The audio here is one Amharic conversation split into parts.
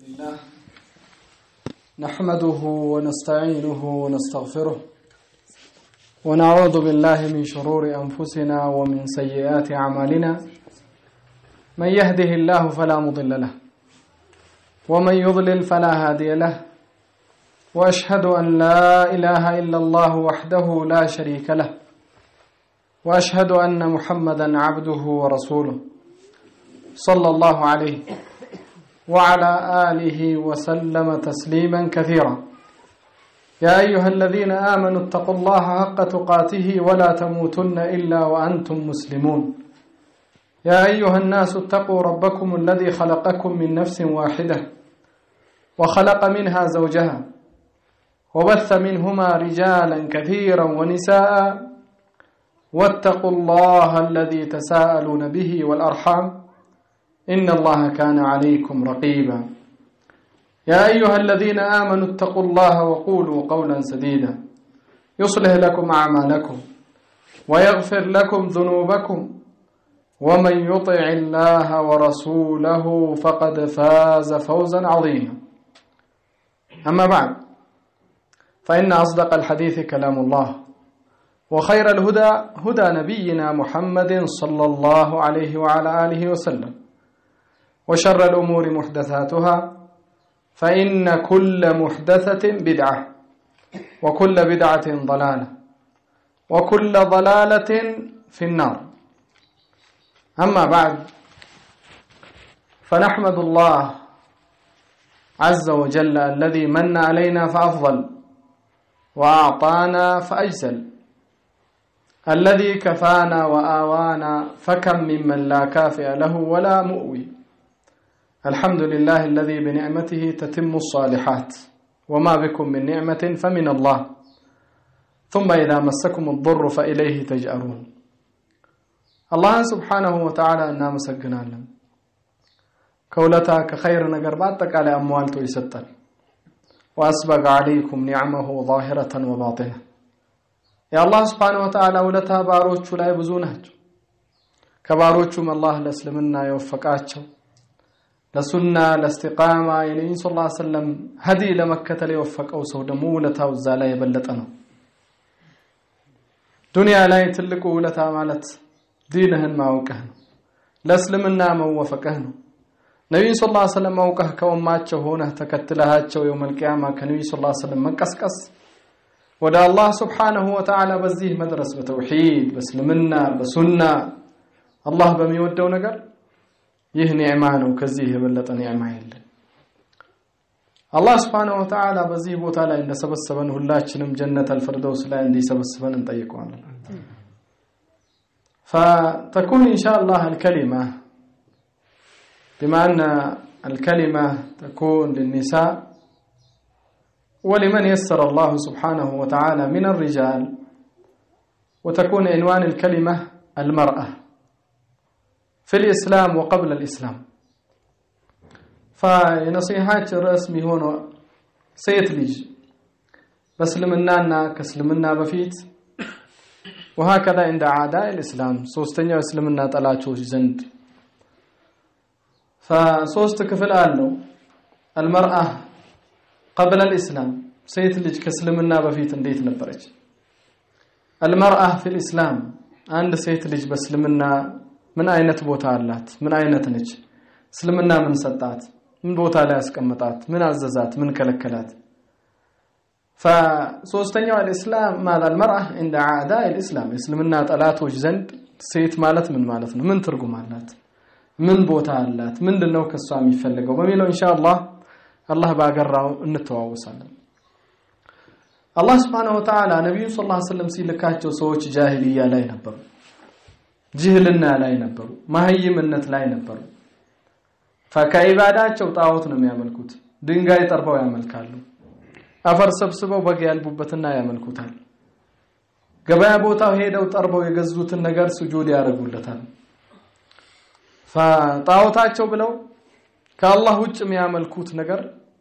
الله نحمده ونستعينه ونستغفره ونعوذ بالله من شرور أنفسنا ومن سيئات أعمالنا من يهده الله فلا مضل له ومن يضلل فلا هادي له وأشهد أن لا إله إلا الله وحده لا شريك له وأشهد أن محمدا عبده ورسوله صلى الله عليه وعلى آله وسلم تسليما كثيرا يا أيها الذين آمنوا اتقوا الله حق تقاته ولا تموتن إلا وأنتم مسلمون يا أيها الناس اتقوا ربكم الذي خلقكم من نفس واحدة وخلق منها زوجها وبث منهما رجالا كثيرا ونساء واتقوا الله الذي تساءلون به والأرحام إن الله كان عليكم رقيبا يا أيها الذين آمنوا اتقوا الله وقولوا قولا سديدا يصلح لكم أعمالكم ويغفر لكم ذنوبكم ومن يطع الله ورسوله فقد فاز فوزا عظيما أما بعد فإن أصدق الحديث كلام الله وخير الهدى هدى نبينا محمد صلى الله عليه وعلى آله وسلم وشر الأمور محدثاتها فإن كل محدثة بدعة وكل بدعة ضلالة وكل ضلالة في النار أما بعد فنحمد الله عز وجل الذي من علينا فأفضل وأعطانا فأجزل الذي كفانا وآوانا فكم ممن لا كافئ له ولا مؤوي الحمد لله الذي بنعمته تتم الصالحات وما بكم من نعمة فمن الله ثم إذا مسكم الضر فإليه تجأرون الله سبحانه وتعالى أنا مسجنا لهم كولتا كخير نقر بعدك على أموالته يستر وأسبق عليكم نعمه ظاهرة وباطنة يا الله سبحانه وتعالى ولتا باروቹ ላይ ብዙ ናቸው ከባሮቹም አላህ ለእስልምና የወፈቃቸው ለሱና ለእስቲቃማ የነቢዩን ስ ላ ሰለም ሀዲ ለመከተል የወፈቀው ሰው ደግሞ ውለታው እዛ ላይ የበለጠ ነው ዱንያ ላይ ትልቁ ውለታ ማለት ዲንህን ማውቀህ ነው ለእስልምና መወፈቅህ ነው ነቢዩን ስ ላ ሰለም አውቀህ ከኡማቸው ሆነህ ተከትለሃቸው የውመልቅያማ ከነቢዩ ስ ላ ሰለም መቀስቀስ ወደ አላህ ስብሓንሁ ወተዓላ በዚህ መድረስ በተውሒድ በእስልምና በሱና አላህ በሚወደው ነገር ይህ ኒዕማ ነው ከዚህ የበለጠ ኒዕማ የለን አላህ ስብሓንሁ ወተዓላ በዚህ ቦታ ላይ እንደሰበሰበን ሁላችንም ጀነት አልፈርደውስ ላይ እንዲሰበስበን እንጠይቀዋለን فتكون إن شاء الله الكلمة بما أن الكلمة تكون للنساء ولمن يسر الله سبحانه وتعالى من الرجال وتكون عنوان الكلمة المرأة في الإسلام وقبل الإسلام فنصيحات رسمي هون سيت ليج بسلمنا كسلمنا بفيت وهكذا عند أعداء الإسلام سوستنيا اسلمنا طلاتوش زند فسوست كفل قالوا المرأة قبل الإسلام سيت ليج كسلمنا بفيت انديت نبرج المرأة في الإسلام عند سيت ليج بسلمنا ምን አይነት ቦታ አላት ምን አይነት ነች እስልምና ምን ሰጣት ምን ቦታ ላይ ያስቀምጣት ምን አዘዛት ምን ከለከላት فሶስተኛው الاسلام ማለት المرأة عند اعداء الاسلام እስልምና ጠላቶች ዘንድ ሴት ማለት ምን ማለት ነው ምን ትርጉም አላት ምን ቦታ አላት ምንድነው ከሷ የሚፈልገው በሚለው ኢንሻአላህ አላህ ባገራው እንተዋወሳለን አላህ Subhanahu Wa Ta'ala ነብዩ ሰለላሁ ዐለይሂ ወሰለም ሲልካቸው ሰዎች ጃሂልያ ላይ ነበሩ ጅህልና ላይ ነበሩ ማህይምነት ላይ ነበሩ ከኢባዳቸው ጣዖት ነው የሚያመልኩት ድንጋይ ጠርበው ያመልካሉ አፈር ሰብስበው በግ ያልቡበትና ያመልኩታል ገበያ ቦታው ሄደው ጠርበው የገዙትን ነገር ስጁድ ያደርጉለታል ጣዖታቸው ብለው ከአላህ ውጭ የሚያመልኩት ነገር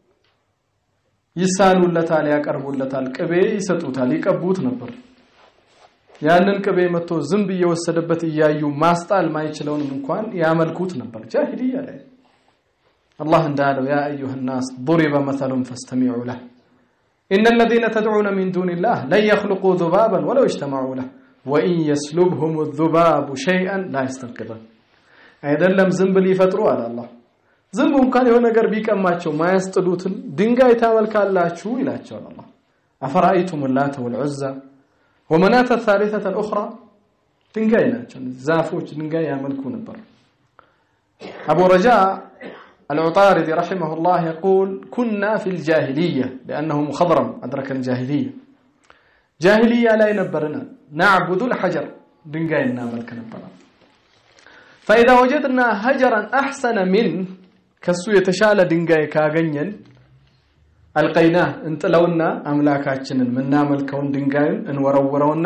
ይሳሉለታል ያቀርቡለታል ቅቤ ይሰጡታል ይቀቡት ነበር ያንን ቅቤ መጥቶ ዝንብ እየወሰደበት እያዩ ማስጣል ማይችለውንም እንኳን ያመልኩት ነበር ጃሂልያ ላይ አላህ እንዳለው ያ አዩሃ ናስ ضرب مثل فاستمعوا له إن الذين تدعون من دون الله لن يخلقوا ذبابا ولو اجتمعوا له وإن يسلبهم الذباب شيئا لا يستنقذه አይደለም ዝንብ ሊፈጥሩ አለ አላህ ዝንቡ እንኳን የሆነ ነገር ቢቀማቸው ማያስጥሉትን ድንጋይ ታመልካላችሁ ይላቸዋል አላህ አፈራአይቱም ላተ ወልዑዛ ወመናተ ታሊተተ ልኡኽራ ድንጋይ ናቸው ዛፎች ድንጋይ ያመልኩ ነበር አቡ ረጃ العطاردي رحمه الله يقول كنا في الجاهلية لأنه مخضرم أدرك الجاهلية جاهلية لا ينبرنا نعبد الحجر دنقاينا ملك نبرنا فإذا وجدنا هجرا أحسن من كسو يتشال دنقاي كاغنين ألقيناه انت لونا أملاكاتشن من نامل كون دنقاي انورورونا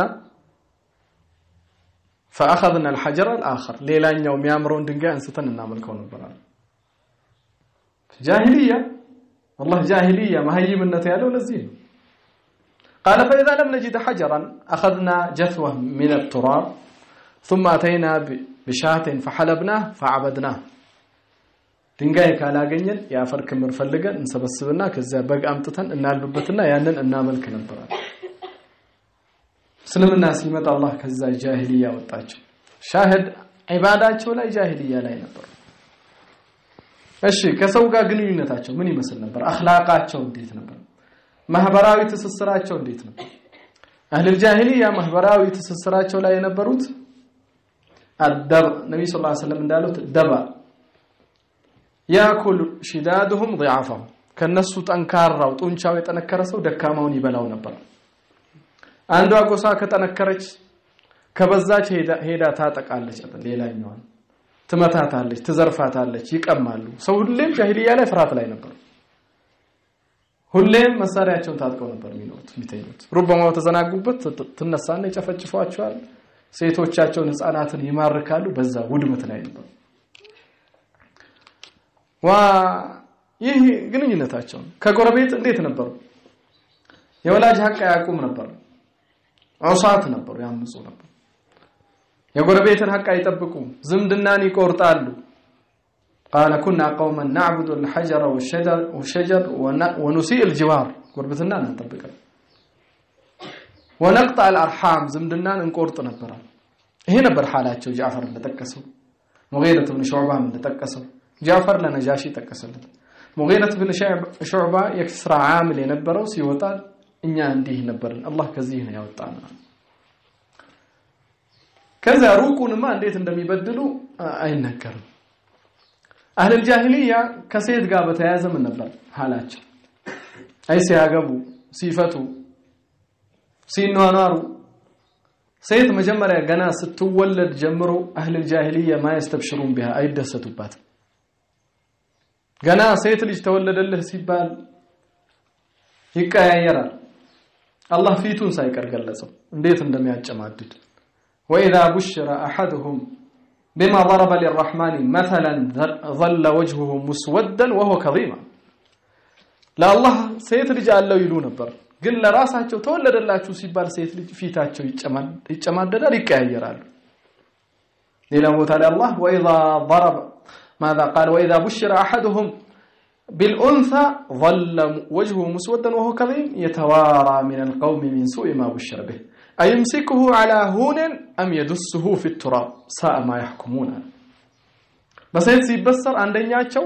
فأخذنا الحجر الآخر ليلان يوم يامرون دنقاي انستن نامل كون نبرنا جاهلية والله جاهلية ما هي من يالو لزين قال فإذا لم نجد حجرا أخذنا جثوة من التراب ثم أتينا بشاة فحلبناه فعبدناه ድንጋይ ካላገኘን የአፈር ክምር ፈልገን እንሰበስብና ከዚያ በግ አምጥተን እናሉበትና ያንን እናመልክ ነበራል እስልምና ሲመጣ አላህ ከዛ ጃሂልያ ወጣቸው ሻህድ ዒባዳቸው ላይ ጃሂልያ ላይ ነበሩ እሺ ከሰው ጋር ግንኙነታቸው ምን ይመስል ነበር አኽላቃቸው እንዴት ነበር ማህበራዊ ትስስራቸው እንዴት ነበር አህል ጃሂልያ ማህበራዊ ትስስራቸው ላይ የነበሩት አደብ ነብይ ሰለላሁ ዐለይሂ ወሰለም እንዳሉት ደባ ያኩል ሽዳድሁም ضعفهم ከነሱ ጠንካራው ጡንቻው የጠነከረ ሰው ደካማውን ይበላው ነበር አንዷ ጎሳ ከጠነከረች ከበዛች ሄዳ ታጠቃለች ሌላኛዋን ትመታታለች ትዘርፋታለች ይቀማሉ ሰው ሁሌም ጃሂልያ ላይ ፍርሃት ላይ ነበር ሁሌም መሳሪያቸውን ታጥቀው ነበር የሚኖሩት የሚተኙት ሩበማ ተዘናጉበት ትነሳና ይጨፈጭፏቸዋል ሴቶቻቸውን ህፃናትን ይማርካሉ በዛ ውድመት ላይ ነበር ዋ ይህ ግንኙነታቸው ከጎረቤት እንዴት ነበሩ የወላጅ ሀቅ አያውቁም ነበር ዑሳት ነበሩ ያምፁ ነበር የጎረቤትን ሀቅ አይጠብቁም ዝምድናን ይቆርጣሉ قال كنا قوما نعبد الحجر والشجر والشجر ونسيء الجوار قربتنا نطبق ونقطع الارحام زمدنان እንቆርጥ ነበር ይሄ ነበር ሐላቸው ጃፈር እንደጠቀሰው ሙገይረት ብን ሹዕባ እንደጠቀሰው ጃፈር ለነጃሺ ጠቀሰለት ሙገይረት ብን ሹዕባ የክስራ ዓምል የነበረው ሲወጣ እኛ እንዲህ ነበርን አላህ ከዚህ ነው ያወጣና ከዛ ሩቁንማ እንዴት እንደሚበድሉ አይነገርም አህል ጃሂልያ ከሴት ጋር በተያያዘ ምን ነበር ሐላቸው አይ ሲያገቡ ሲፈቱ ሲኗኗሩ ሴት መጀመሪያ ገና ስትወለድ ጀምሮ አህል ጃሂልያ ማያስተብሽሩን ቢها አይደሰቱባትም ገና ሴት ልጅ ተወለደልህ ሲባል ይቀያየራል አላህ ፊቱን ሳይቀር ገለጸው እንዴት እንደሚያጨማድድ وإذا بشر أحدهم بما ضرب للرحمن مثلا ظل وجهه مسودا وهو كظيم لا الله ሴት ልጅ አለው ይሉ ነበር ግን ለራሳቸው ተወለደላችሁ ሲባል ሴት ልጅ ፊታቸው ይጨማደዳል ይቀያየራሉ ሌላ ቦታ ላይ አላህ وإذا ضرب ماذا قال وإذا بشر أحدهم بالأنثى ظل وجهه مسودا وهو كظيم يتوارى من القوم من سوء ما بشر به أيمسكه على هون أم يدسه في التراب ساء ما يحكمون በሴት ሲበሰር አንደኛቸው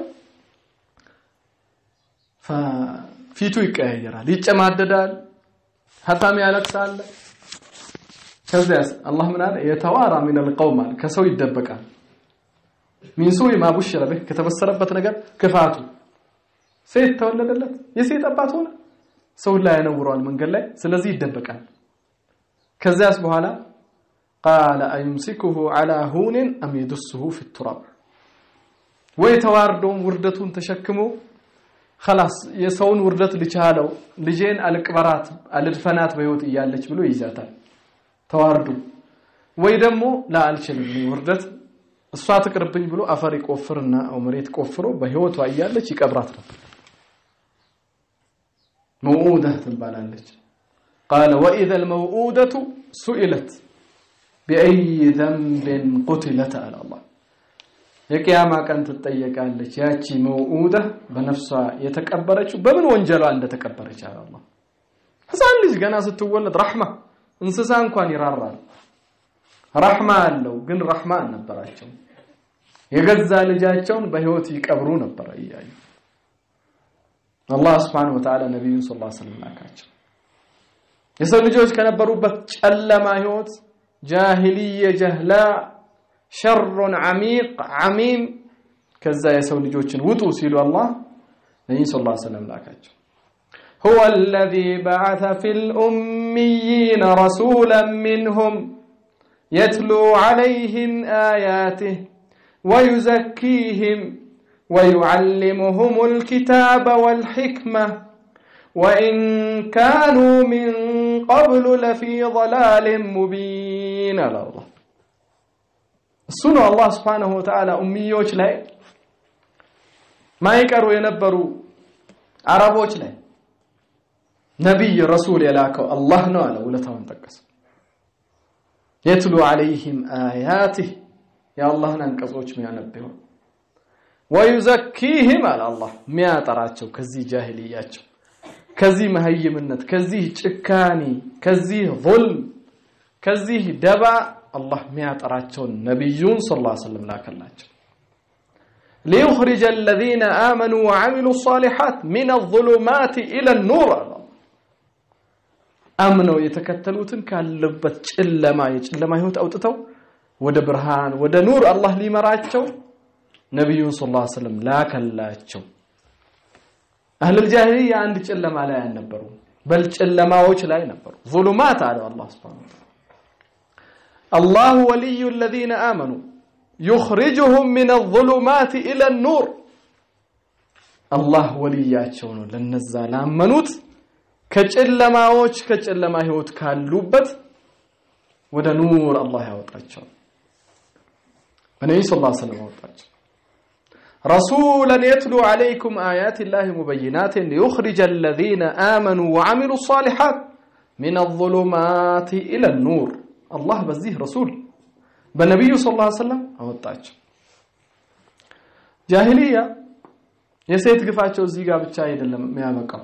ፊቱ ይቀያየራል ይጨማደዳል ሀታም ያለቅሳል ከዚያስ አላህ ምን አለ የተዋራ ሚን القوم ከሰው ይደበቃል ሚን ሱኢ ማ ቡሽረ ቢህ ከተበሰረበት ነገር ክፋቱ ሴት ተወለደለት የሴት አባት ሆነ ሰው ላይ ያነውረዋል መንገድ ላይ ስለዚህ ይደበቃል ከዚያስ በኋላ ቃለ አይምሲኩሁ አላ ሁንን አም የዱስሁ ፊ ቱራብ ወይ ተዋርዶም ውርደቱን ተሸክሞ خلاص የሰውን ውርደት ልቻለው ልጄን አልቅበራት አልድፈናት በህይወት እያለች ብሎ ይይዛታል ተዋርዱ ወይ ደግሞ ላ አልችልም ውርደት እሷ ትቅርብኝ ብሎ አፈር ይቆፍርና መሬት ቆፍሮ በህይወቷ እያለች ይቀብራት ነበር መውኡዳ ትባላለች قال وإذا الموؤودة سئلت بأي ذنب قتلت على الله የቅያማ ቀን ትጠየቃለች። ያቺ መውኡዳ በነፍሷ የተቀበረችው በምን ወንጀሏ እንደተቀበረች አለ አላህ። ህፃን ልጅ ገና ስትወለድ ረሕማ እንስሳ እንኳን ይራራል። ረሕማ አለው፣ ግን ረሕማ አልነበራቸው። የገዛ ልጃቸውን በህይወት ይቀብሩ ነበረ እያዩ አላህ ስብሓነሁ ወተዓላ ነቢዩን ሰለላሁ ዐለይሂ ወሰለም ላካቸው። የሰው ልጆች ከነበሩበት ጨለማ ህይወት ጃሂልየ ጀህላ ሸሩን ዓሚቅ ዓሚም ከዛ የሰው ልጆችን ውጡ ሲሉ አላህ ነቢዩ ሰለላሁ ዐለይሂ ወሰለም ላካቸው። هو الذي بعث في الأميين رسولا منهم يتلو عليهم آياته ويزكيهم ويعلمهم الكتاب والحكمة وإن كانوا من قبل لفي ضلال مبين على الله السنة الله سبحانه وتعالى أميوش لا ما يكروا ينبروا عربوش لا ነቢይ ረሱል የላከው አላህ ነው አለ። ውለታውን ጠቀሰ። የትሉ ዐለይሂም አያቲህ የአላህን አንቀጾች ሚያነብ ይሆን ወዩዘኪህም አለ አላህ ሚያጠራቸው ከዚህ ጃሂልያቸው፣ ከዚህ መሀይምነት፣ ከዚህ ጭካኔ፣ ከዚህ ዙልም፣ ከዚህ ደባ አላህ ሚያጠራቸውን ነቢዩን ሰለላሁ ዐለይሂ ወሰለም ላከላቸው። ሊዩኽሪጀ አለዚነ አመኑ ወዐሚሉ ሷሊሓት ሚነ ዙሉማት ኢለ ኑር አለ አምነው የተከተሉትን ካለበት ጨለማ የጨለማ ህይወት አውጥተው ወደ ብርሃን ወደ ኑር አላህ ሊመራቸው ነቢዩን ሰለላሁ ዐለይሂ ወሰለም ላከላቸው። አህለል ጃሂልያ አንድ ጨለማ ላይ አልነበሩ፣ በል ጨለማዎች ላይ ነበሩ። ዙሉማት አለ አላህ ሱብሓነሁ ወተዓላ አላሁ ወልዩ الذين آمنوا يخرجهم من الظلمات إلى النور አላህ ወልያቸው ነው ለነዛ ላመኑት ከጨለማዎች ከጨለማ ህይወት ካሉበት ወደ ኑር አላህ ያወጣቸው በነቢዩ ሰለላሁ ዐለይሂ ወሰለም ያወጣቸው ረሱለን የትሉ ዐለይኩም አያት ላህ ሙበይናትን ሊዩኽሪጀ አለዚነ አመኑ ወዐሚሉ ሷሊሓት ሚነ ዙሉማት ኢለ ኑር አላህ በዚህ ረሱል በነቢዩ ሰለላሁ ዐለይሂ ወሰለም አወጣቸው። ጃሂልያ የሴት ግፋቸው እዚህ ጋር ብቻ አይደለም የሚያበቃው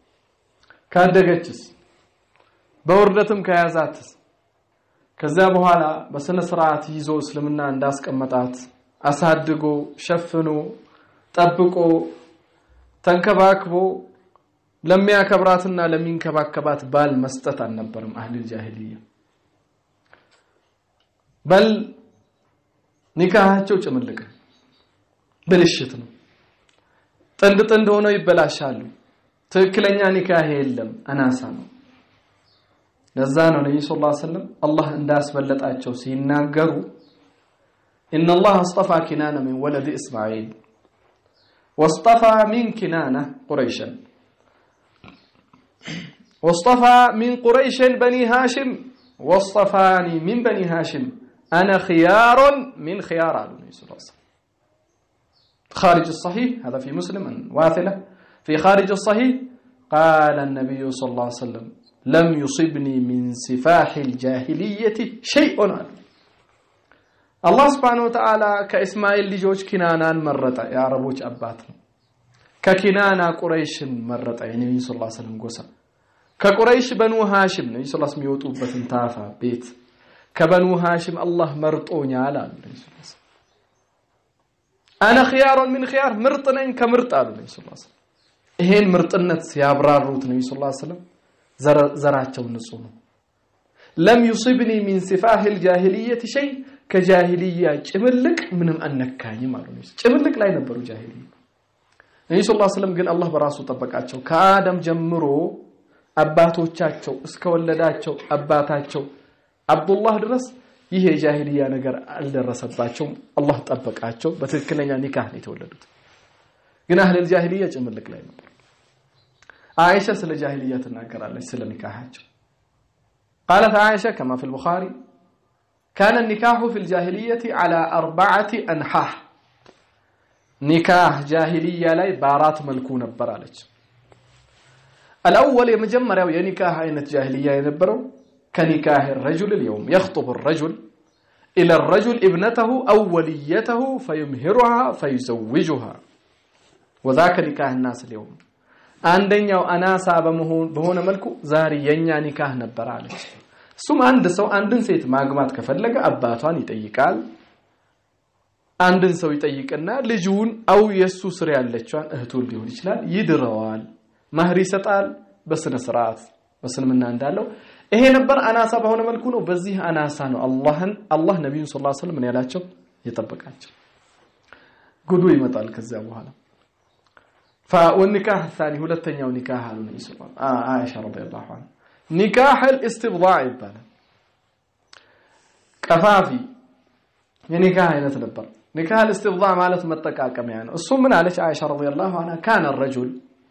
ካደገችስ በውርደትም ከያዛትስ ከዚያ በኋላ በስነ ስርዓት ይዞ እስልምና እንዳስቀመጣት አሳድጎ ሸፍኖ ጠብቆ ተንከባክቦ ለሚያከብራትና ለሚንከባከባት ባል መስጠት አልነበርም አህሊል ጃሂልያ። በል ኒካሃቸው ጭምልቅ ብልሽት ነው። ጥንድ ጥንድ ሆነው ይበላሻሉ። ትክክለኛ ኒካህ የለም፣ አናሳ ነው። ለዛ ነው ነብዩ ሰለላሁ ዐለይሂ ወሰለም አላህ እንዳስበለጣቸው ሲናገሩ ኢነ አላህ አስጠፋ ኪናነ ሚን ወለድ እስማዒል ወስጠፋ ሚን ኪናነ ቁረይሸን ወስጠፋ ሚን ቁረይሽን በኒ ሃሽም ወስጠፋኒ ሚን በኒ ሃሽም አነ ኺያሩን ሚን ኺያር አሉ ነብዩ ሰለላሁ ዐለይሂ ወሰለም خارج الصحيح هذا في مسلم واثله في خارج الصحيح قال النبي صلى الله عليه وسلم لم يصبني من سفاح الجاهلية شيء الله سبحانه وتعالى كإسماعيل ልጆች ኪናናን መረጠ የአረቦች አባት ነው ከኪናና ቁረይሽን መረጠ የነቢዩ ስ ላ ስለም ጎሳ ከቁረይሽ በኑ ሃሽም ነቢ ስ የሚወጡበትን ታፋ ቤት ከበኑ ሃሽም አላህ መርጦኛል አሉ ነቢ ስ አነ ኺያሩን ሚን ኺያር ምርጥ ነኝ ከምርጥ አሉ ነቢ ስ ይሄን ምርጥነት ሲያብራሩት ነቢ ስ ስለም ዘራቸው ንጹህ ነው ለም ዩሲብኒ ሚን ሲፋህ ልጃሂልየት ሸይ ከጃሂልያ ጭምልቅ ምንም አነካኝም አሉ ጭምልቅ ላይ ነበሩ ጃሂልያ ነቢ ስ ስለም ግን አላህ በራሱ ጠበቃቸው ከአደም ጀምሮ አባቶቻቸው እስከወለዳቸው አባታቸው አብዱላህ ድረስ ይህ የጃሂልያ ነገር አልደረሰባቸውም አላህ ጠበቃቸው በትክክለኛ ኒካህ ነው የተወለዱት ግን አህለል ጃሂልያ ጭምልቅ ላይ ነበር عائشة سل جاهلية تناكر على سل نكاحاته قالت عائشة كما في البخاري كان النكاح في الجاهلية على أربعة أنحاء نكاح جاهلية لاي بارات ملكون برالج الأول يمجمر يا نكاح أين جاهلية ينبرو كنكاح الرجل اليوم يخطب الرجل إلى الرجل ابنته أو وليته فيمهرها فيزوجها وذاك نكاح الناس اليوم አንደኛው አናሳ በሆነ መልኩ ዛሬ የኛ ኒካህ ነበር አለች። እሱም አንድ ሰው አንድን ሴት ማግባት ከፈለገ አባቷን ይጠይቃል። አንድን ሰው ይጠይቅና ልጁን አው የሱ ስር ያለችዋን እህቱን ሊሆን ይችላል ይድረዋል። ማህር ይሰጣል በስነ ስርዓት በስልምና እንዳለው ይሄ ነበር አናሳ በሆነ መልኩ ነው። በዚህ አናሳ ነው አላህን አላህ ነቢዩን ሰለላሁ ዐለይሂ ወሰለም ያላቸው የጠበቃቸው። ጉዱ ይመጣል ከዚያ በኋላ والنكاح الثاني ሁለተኛው ኒካህ አሉ ነብዩ ሰለላሁ ዐለይሂ ወሰለም ረዲየላሁ ዐንሃ ኒካህ الاستبضاع ይባላል። ቀፋፊ የኒካህ አይነት ነበር። ኒካህ الاستبضاع ማለት መጠቃቀሚያ ነው። እሱ ምን አለች አይሻ ረዲየላሁ ዐንሃ كان الرجل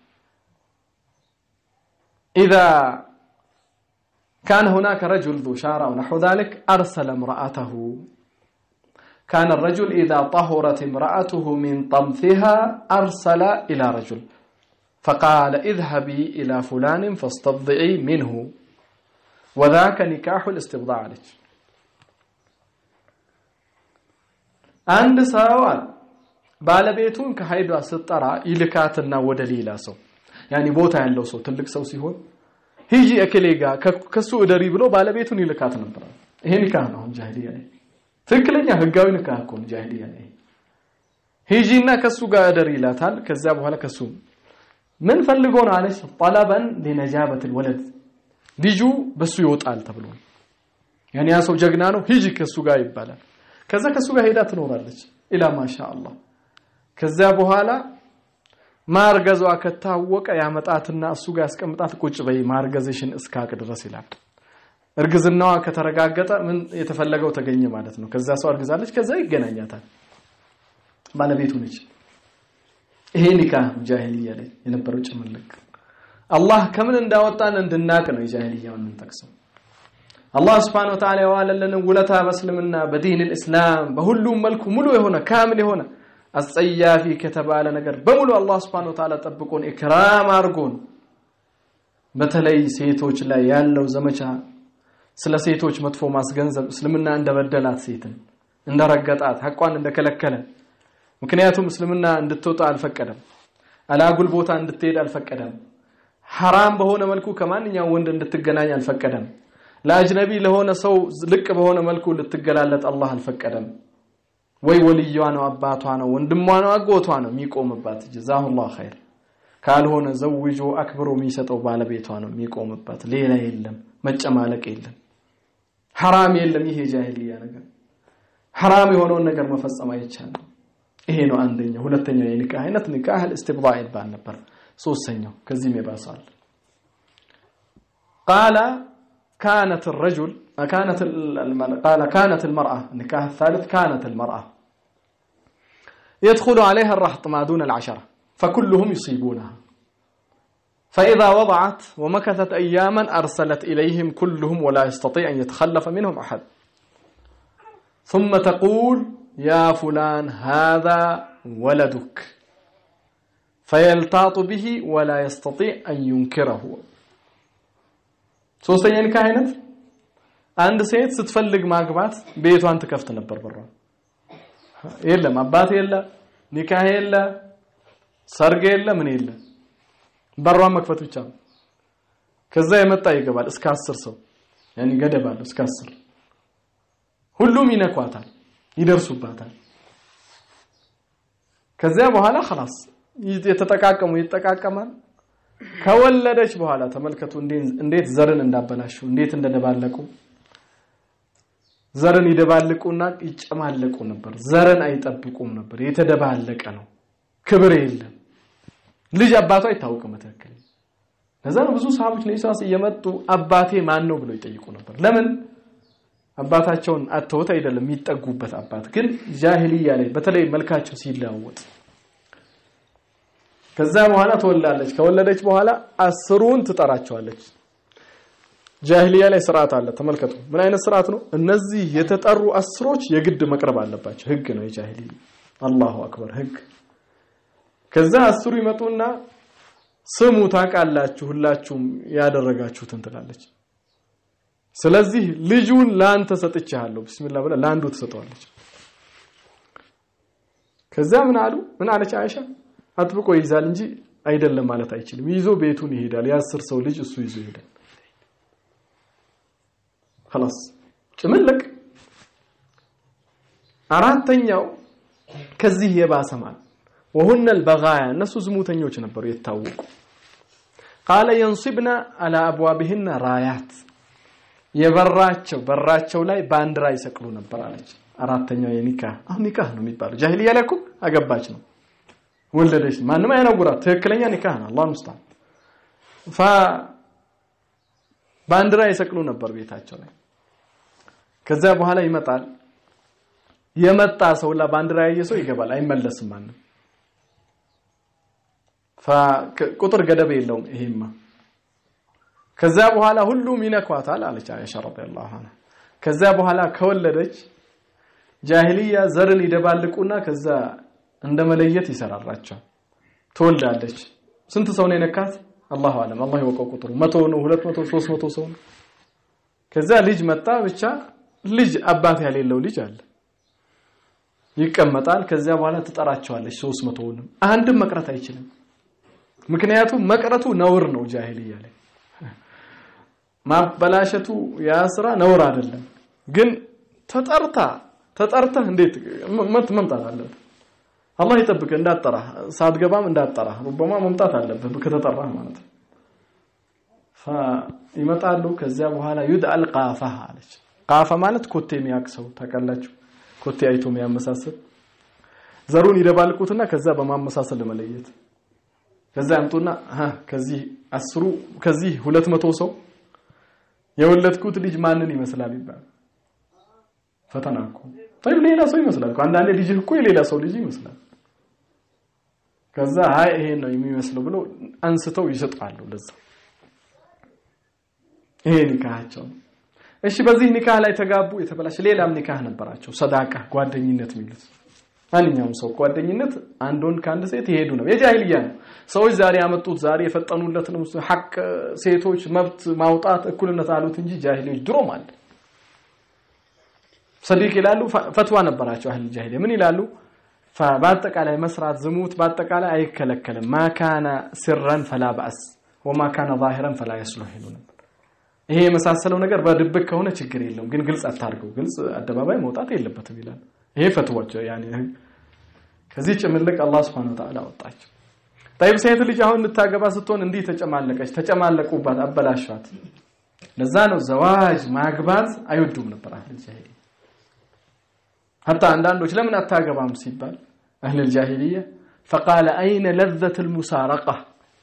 إذا كان هناك رجل ذو شارة أو نحو ذلك أرسل امرأته كان الرجل إذا طهرت امرأته من طمثها أرسل إلى رجل فقال اذهبي إلى فلان فاستبضعي منه وذاك نكاح الاستبضاع عليك عند سوال ባለቤቱን ከሀይዷ ስትጠራ ይልካትና ወደ ሌላ ሰው ያኒ ቦታ ያለው ሰው ትልቅ ሰው ሲሆን ሂጂ እከሌ ጋር ከሱ እደሪ ብሎ ባለቤቱን ይልካት ነበር። ይሄ ኒካህ ነው ጃሂልያ ላይ ትክክለኛ ህጋዊ ኒካህ እኮ ነው ጃሂልያ ላይ። ሂጂና ከሱ ጋር እደሪ ይላታል። ከዚያ በኋላ ከሱ ምን ፈልጎ ነው አለች። ጠለበን ሊነጃበትል ወለድ ልጁ በሱ ይወጣል ተብሎ ያኔ ያ ሰው ጀግና ነው፣ ሂጂ ከሱ ጋር ይባላል። ከዛ ከሱ ጋር ሄዳ ትኖራለች ኢላ ማሻ አላህ። ከዚያ በኋላ ማርገዟ ከታወቀ ያመጣትና እሱ ጋር ያስቀምጣት። ቁጭ በይ ማርገዝሽን እስካቅ ድረስ ይላል። እርግዝናዋ ከተረጋገጠ ምን የተፈለገው ተገኘ ማለት ነው። ከዛ ሰው አርግዛለች፣ ከዛ ይገናኛታል። ባለቤቱ ነች። ይሄ ኒካህ ጃሂልያ ላይ የነበረው ጭምልቅ አላህ ከምን እንዳወጣን እንድናቅ ነው የጃሂልያውን የምንጠቅሰው። አላህ ስብሐነሁ ወተዓላ የዋለልንን ውለታ በእስልምና በዲን ልእስላም በሁሉም መልኩ ሙሉ የሆነ ካምል የሆነ አስጸያፊ ከተባለ ነገር በሙሉ አላህ ስብሐነሁ ወተዓላ ጠብቆን ኢክራም አድርጎን በተለይ ሴቶች ላይ ያለው ዘመቻ ስለ ሴቶች መጥፎ ማስገንዘብ እስልምና እንደበደላት ሴትን እንደረገጣት ሐቋን እንደከለከለ ምክንያቱም እስልምና እንድትወጣ አልፈቀደም አላጉል ቦታ እንድትሄድ አልፈቀደም ሐራም በሆነ መልኩ ከማንኛውም ወንድ እንድትገናኝ አልፈቀደም ለአጅነቢ ለሆነ ሰው ልቅ በሆነ መልኩ ልትገላለጥ አላህ አልፈቀደም ወይ ወልዩዋ ነው አባቷ ነው ወንድሟ ነው አጎቷ ነው የሚቆምባት ጀዛሁላህ ኸይር ካልሆነ ዘውጆ አክብሮ የሚሰጠው ባለቤቷ ነው የሚቆምባት ሌላ የለም መጨማለቅ የለም ሐራም የለም ይሄ ጃሂልያ ነገር ሐራም የሆነውን ነገር መፈጸም አይቻልም ይሄ ነው አንደኛው ሁለተኛው የኒካህ አይነት ኒካህ الاستبضاع ይባል ነበር ሶስተኛው ከዚህም የባሰዋል قال كانت الرجل كانت قال كانت المرأة النكاح الثالث كانت المرأة يدخل عليها الرهط ما دون العشرة فكلهم يصيبونها فإذا وضعت ومكثت أياما أرسلت إليهم كلهم ولا يستطيع أن يتخلف منهم أحد ثم تقول يا فلان هذا ولدك فيلتاط به ولا يستطيع أن ينكره ሶስተኛ ኒካህ አይነት አንድ ሴት ስትፈልግ ማግባት ቤቷን ትከፍት ነበር በሯን የለም አባት የለ ኒካህ የለ ሰርግ የለ ምን የለ በሯን መክፈት ብቻ ነው ከዛ የመጣ ይገባል እስከ አስር ሰው ያኒ ገደብ አለው እስከ አስር ሁሉም ይነኳታል ይደርሱባታል ከዚያ በኋላ خلاص የተጠቃቀሙ ይጠቃቀማል ከወለደች በኋላ ተመልከቱ እንዴት ዘርን እንዳበላሹ እንዴት እንደደባለቁ ዘርን ይደባልቁና ይጨማለቁ ነበር ዘርን አይጠብቁም ነበር የተደባለቀ ነው ክብር የለም ልጅ አባቱ አይታወቅም በትክክል ለዛ ነው ብዙ ሰሃቦች ነብዩ እየመጡ አባቴ ማን ነው ብለው ይጠይቁ ነበር ለምን አባታቸውን አተውት አይደለም የሚጠጉበት አባት ግን ጃሂልያ ላይ በተለይ መልካቸው ሲለዋወጥ ከዛ በኋላ ትወላለች ከወለደች በኋላ አስሩን ትጠራቸዋለች ጃሂልያ ላይ ስርዓት አለ ተመልከቱ ምን አይነት ስርዓት ነው እነዚህ የተጠሩ አስሮች የግድ መቅረብ አለባቸው ህግ ነው የጃሂልያ አላሁ አክበር ህግ ከዛ አስሩ ይመጡና ስሙ ታውቃላችሁ ሁላችሁም ያደረጋችሁትን ትላለች ስለዚህ ልጁን ለአንተ ሰጥቻለሁ ቢስሚላህ ብላ ለአንዱ ትሰጠዋለች ከዛ ምን አሉ ምን አለች አይሻ አጥብቆ ይይዛል እንጂ አይደለም ማለት አይችልም ይዞ ቤቱን ይሄዳል የአስር ሰው ልጅ እሱ ይዞ ይሄዳል خلاص ጭምልቅ አራተኛው ከዚህ የባሰ ማለት وهن البغايا እነሱ ዝሙተኞች ነበሩ የታወቁ قال ينصبنا على ابوابهن رايات የበራቸው በራቸው ላይ ባንዲራ ይሰቅሉ ነበር አለች አራተኛው የኒካህ አሁን ኒካህ ነው የሚባለው ጃሂልያ ላይ እኮ አገባች ነው ወለደች ማንም አይነጉራት ትክክለኛ ኒካህ ነው አላህ ሙስታን ፋ ባንዲራ ይሰቅሉ ነበር ቤታቸው ላይ ከዛ በኋላ ይመጣል የመጣ ሰው ለባንዲራ ያየ ሰው ይገባል አይመለስም ማንም ቁጥር ገደብ የለውም ይሄማ ከዛ በኋላ ሁሉም ይነኳታል አለች አይሻ ረዲየላሁ ዐንሃ ከዛ በኋላ ከወለደች ጃሂልያ ዘርን ይደባልቁና ከዛ እንደ መለየት ይሰራራቸዋል ትወልዳለች ስንት ሰው ነው የነካት አላሁ አለም አላህ ይወቀው ቁጥሩ መቶ ነው ሁለት መቶ ሶስት መቶ ሰው ነው ከዛ ልጅ መጣ ብቻ ልጅ አባት ያሌለው ልጅ አለ ይቀመጣል ከዚያ በኋላ ትጠራቸዋለች ሶስት መቶውንም አንድም መቅረት አይችልም ምክንያቱም መቅረቱ ነውር ነው ጃሂልያ ላይ ማበላሸቱ ያ ስራ ነውር አይደለም ግን ተጠርታ ተጠርተህ እንዴት መምጣት አለብህ አላህ ይጠብቅ እንዳጠራ ሳትገባም እንዳጠራ ሩበማ መምጣት አለብህ ከተጠራህ ማለት ነው ይመጣሉ ከዚያ በኋላ ዩድአል ቃፋ አለች ቃፋ ማለት ኮቴ የሚያውቅ ሰው ታውቃላችሁ ኮቴ አይቶ የሚያመሳስል ዘሩን ይደባልቁትና ከዛ በማመሳሰል ለመለየት ከዛ ያምጡና ከዚህ አስሩ ከዚህ ሁለት መቶ ሰው የወለድኩት ልጅ ማንን ይመስላል ይባል ፈተና እኮ طيب ሌላ ሰው ይመስላል እኮ አንዳንዴ ልጅ እኮ የሌላ ሰው ልጅ ይመስላል ከዛ አይ ይሄ ነው የሚመስለው ብሎ አንስተው ይሰጣሉ ለዛ ይሄ ኒካሃቸው እሺ በዚህ ኒካህ ላይ ተጋቡ የተበላሸ ሌላም ኒካህ ነበራቸው ሰዳቃ ጓደኝነት የሚሉት ማንኛውም ሰው ጓደኝነት አንድ ወንድ ከአንድ ሴት ይሄዱ ነው የጃሂልያ ነው ሰዎች ዛሬ ያመጡት ዛሬ የፈጠኑለት ነው ሐቅ ሴቶች መብት ማውጣት እኩልነት አሉት እንጂ ጃሂሎች ድሮም አለ ሰዲቅ ይላሉ ፈትዋ ነበራቸው አህል ጃሂልያ ምን ይላሉ በአጠቃላይ መስራት ዝሙት በአጠቃላይ አይከለከልም ማካነ ሲረን ፈላ ባስ ወማ ካነ ዛሂረን ፈላ የስሉህ ይሉ ነበር ይሄ የመሳሰለው ነገር በድብቅ ከሆነ ችግር የለውም ግን ግልጽ አታርገው ግልጽ አደባባይ መውጣት የለበትም ይላል ይሄ ፈትዋቸው ያኔ ከዚህ ጭምልቅ አላህ Subhanahu Wa Ta'ala አወጣቸው طيب ሴት ልጅ አሁን ልታገባ ስትሆን እንዲህ ተጨማለቀች ተጨማለቁባት አበላሿት ለዛ ነው ዘዋጅ ማግባት አይወዱም ነበር አህል ጃሂልያ حتى አንዳንዶች ለምን አታገባም ሲባል አህል الجاهليه فقال اين لذة المسارقه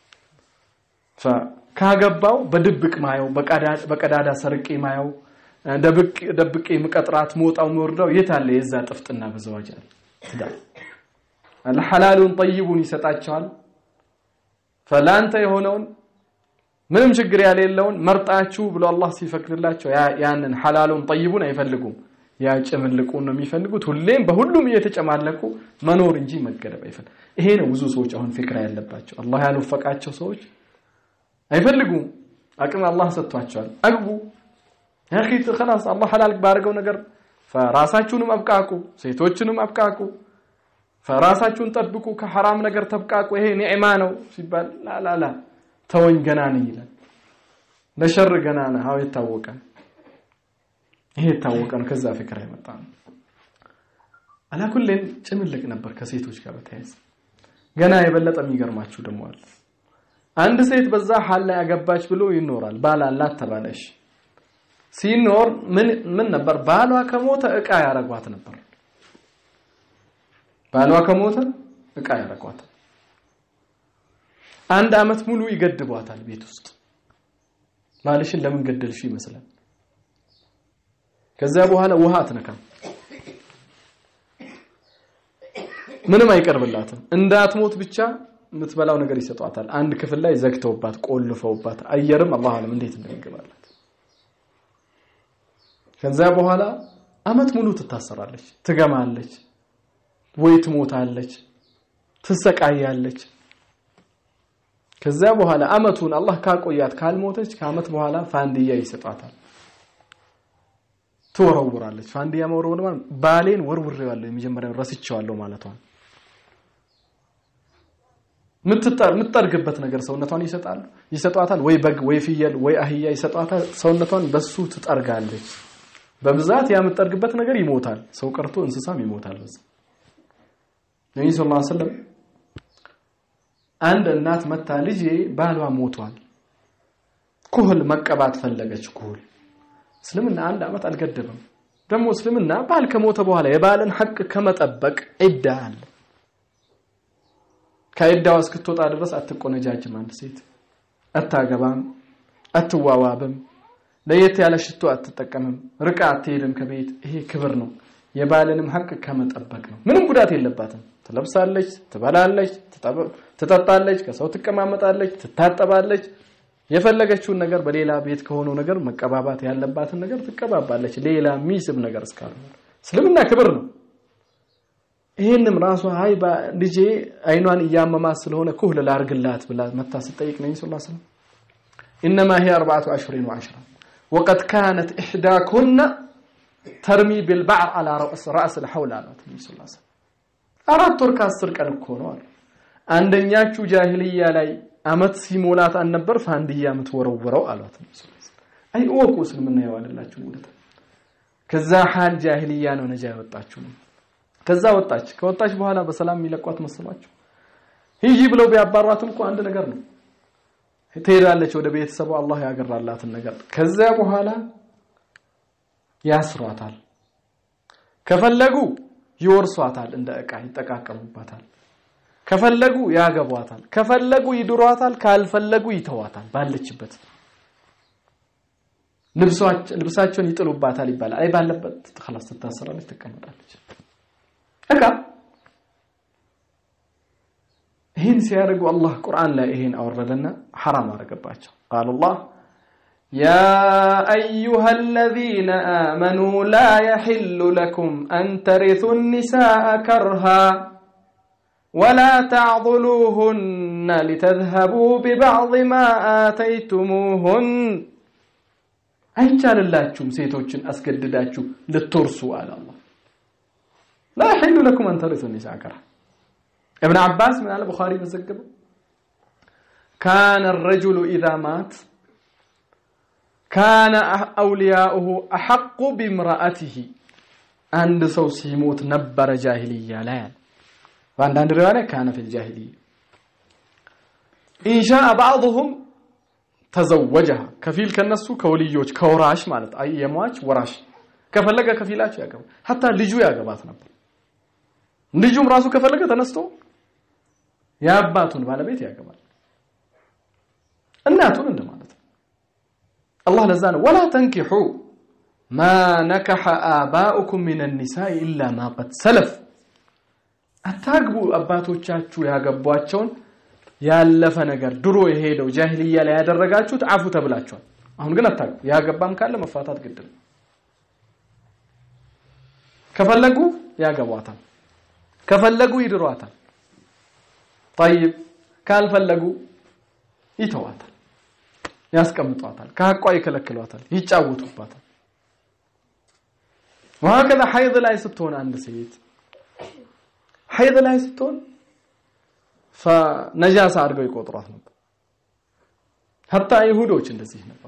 ካገባው በድብቅ ማየው በቀዳዳ ሰርቄ ማየው ደብቄ ምቀጥራት መውጣው ምወርዳው የት አለ የዛ ጥፍጥና በዘዋጅ አለ ትዳር አልሐላሉን ጠይቡን ይሰጣቸዋል ፈላንተ የሆነውን ምንም ችግር ያሌለውን መርጣችሁ ብሎ አላህ ሲፈቅድላቸው ያንን ሐላሉን ጠይቡን አይፈልጉም ያ ጭምልቁን ነው የሚፈልጉት ሁሌም በሁሉም እየተጨማለቁ መኖር እንጂ መገደብ አይፈልግ ይሄ ነው ብዙ ሰዎች አሁን ፍክራ ያለባቸው አላህ ያልወፈቃቸው ሰዎች አይፈልጉም አቅም አላህ ሰጥቷቸዋል አግቡ ያኺ خلاص አላህ ሐላል ባርገው ነገር ፈራሳችሁንም አብቃቁ ሴቶችንም አብቃቁ ፈራሳችሁን ጠብቁ ከሐራም ነገር ተብቃቁ ይሄ ኒዕማ ነው ሲባል ላላላ ተወኝ ገና ነኝ ይላል ለሸር ገና ነህ አው የታወቀ ይሄ የታወቀ ነው ከዛ ፍቅር የመጣ ነው አላኩልን ጭምልቅ ነበር ከሴቶች ጋር በተያያዘ ገና የበለጠ የሚገርማችሁ ደግሞ አለ አንድ ሴት በዛ ሐል ላይ አገባች ብሎ ይኖራል ባል አላት ተባለሽ ሲኖር ምን ምን ነበር ባሏ ከሞተ እቃ ያረጓት ነበር ባሏ ከሞተ እቃ ያረጓት አንድ አመት ሙሉ ይገድቧታል ቤት ውስጥ ባልሽን ለምን ገደልሽ ይመስላል ከዛ በኋላ ውሃ አትነካም ምንም አይቀርብላትም እንዳትሞት ብቻ የምትበላው ነገር ይሰጧታል አንድ ክፍል ላይ ዘግተውባት ቆልፈውባት አየርም አላህ አለም እንዴት እንደሚገባላት ከዛ በኋላ አመት ሙሉ ትታሰራለች ትገማለች ወይ ትሞታለች ትሰቃያለች ከዛ በኋላ አመቱን አላህ ካቆያት ካልሞተች ከአመት በኋላ ፋንድያ ይሰጣታል ትወረውራለች። ፋንዲያ መወርወር ማለት ባሌን ወርውሬዋለሁ የመጀመሪያው ረስቼዋለሁ ማለቷ ነው። የምትጠርግበት ነገር ሰውነቷን ይሰጣሉ ይሰጧታል። ወይ በግ ወይ ፍየል ወይ አህያ ይሰጧታል። ሰውነቷን በሱ ትጠርጋለች። በብዛት ያ የምትጠርግበት ነገር ይሞታል። ሰው ቀርቶ እንስሳም ይሞታል። በዛ ነብዩ ሰለላሁ ዐለይሂ ወሰለም አንድ እናት መታ ልጄ ባሏ ሞቷል፣ ኩህል መቀባት ፈለገች። ኩህል እስልምና አንድ ዓመት አልገደበም። ደግሞ እስልምና ባል ከሞተ በኋላ የባልን ሐቅ ከመጠበቅ ዒዳ አለ። ከዒዳዋ እስክትወጣ ድረስ አትቆነጃጅም። አንድ ሴት አታገባም፣ አትዋዋብም፣ ለየት ያለ ሽቶ አትጠቀምም፣ ርቃ አትሄድም ከቤት። ይሄ ክብር ነው። የባልንም ሐቅ ከመጠበቅ ነው። ምንም ጉዳት የለባትም። ትለብሳለች፣ ትበላለች፣ ትጠጣለች፣ ከሰው ትቀማመጣለች፣ ትታጠባለች። የፈለገችውን ነገር በሌላ ቤት ከሆነው ነገር መቀባባት ያለባትን ነገር ትቀባባለች። ሌላ የሚስብ ነገር እስካልሆነ እስልምና ክብር ነው። ይህንም ራሷ ሀይ ልጄ አይኗን እያመማት ስለሆነ ኩህል ላርግላት ብላ መታ ስጠይቅ ነኝ ስ ስለም ኢነማ ሂ አርባዓቱ አሽሁሪን ወዐሽራ ወቀድ ካነት ኢሕዳኩና ተርሚ ቢልባዕር አላ ራእስ ልሐውል አሏት ነቢ ስ ስለም አራት ወር ከአስር ቀን እኮ ነው አሉ አንደኛችሁ ጃሂልያ ላይ አመት ሲሞላት አልነበር ፋንድያ የምትወረውረው አሏት ነቢ ስ አይ እወቁ እስልምና የዋለላችሁ ውለታ ከዛ ሀል ጃሂልያ ነው ነጃ ያወጣችሁ ነው ከዛ ወጣች። ከወጣች በኋላ በሰላም የሚለቋት መስሏቸው ሂጂ ብለው ቢያባሯትም እኮ አንድ ነገር ነው። ትሄዳለች ወደ ቤተሰቡ አላህ ያገራላትን ነገር። ከዚያ በኋላ ያስሯታል። ከፈለጉ ይወርሷታል፣ እንደ ዕቃ ይጠቃቀሙባታል። ከፈለጉ ያገቧታል፣ ከፈለጉ ይድሯታል፣ ካልፈለጉ ይተዋታል። ባለችበት ልብሳቸውን ይጥሉባታል ይባላል። አይ ባለበት خلاص ትታሰራለች፣ ትቀመጣለች። እቃ ይህን ሲያደርጉ አላህ ቁርአን ላይ ይህን አወረደና ሐራም አደረገባቸው። ቃል አላህ ያ አዩሃ አለዚነ አመኑ ላ የሕሉ ለኩም አን ተሪቱ ኒሳአ ከርሃ ወላ ተዕضሉሁነ ሊተዝሀቡ ቢባዕድ ማ አተይቱሙሁን አይቻልላችሁም ሴቶችን አስገድዳችሁ ልትወርሱ አለ አላህ لا يحل لكم أن ترثوا النساء كرها ابن عباس من البخاري بزقبه كان الرجل إذا مات كان أولياؤه أحق بامرأته عند سو سيموت نبر جاهلية لا يعني وعند عند رواية كان في الجاهلية إن شاء بعضهم تزوجها كفيل كنسو كوليوج كوراش مالت أي يمواج وراش ከፈለገ ከፊላቸው ያገባ ሀታ ልጁ ያገባት ነበር። ልጁም ራሱ ከፈለገ ተነስቶ የአባቱን ባለቤት ያገባል። እናቱን እንደማለት ነው። አላህ ለዛ ነው ወላ ተንኪሑ ማ ነከሐ አባኡኩም ሚን ኒሳኢ ኢላ ማ ቀድ ሰለፍ፣ አታግቡ አባቶቻችሁ ያገቧቸውን ያለፈ ነገር ድሮ የሄደው ጃሂልያ ላይ ያደረጋችሁት አፉ ተብላችኋል። አሁን ግን አታግቡ። ያገባም ካለ መፋታት ግድ ነው። ከፈለጉ ያገቧታል፣ ከፈለጉ ይድሯታል። ጠይብ ካልፈለጉ ይተዋታል፣ ያስቀምጧታል፣ ከሐቋ ይከለክሏታል፣ ይጫወቱባታል። ወሀከዛ ሐይድ ላይ ስትሆን አንድ ሴት ሐይድ ላይ ስትሆን ነጃሳ አድርገው ይቆጥሯት ነበር። ሀታ ይሁዶች እንደዚህ ነበር።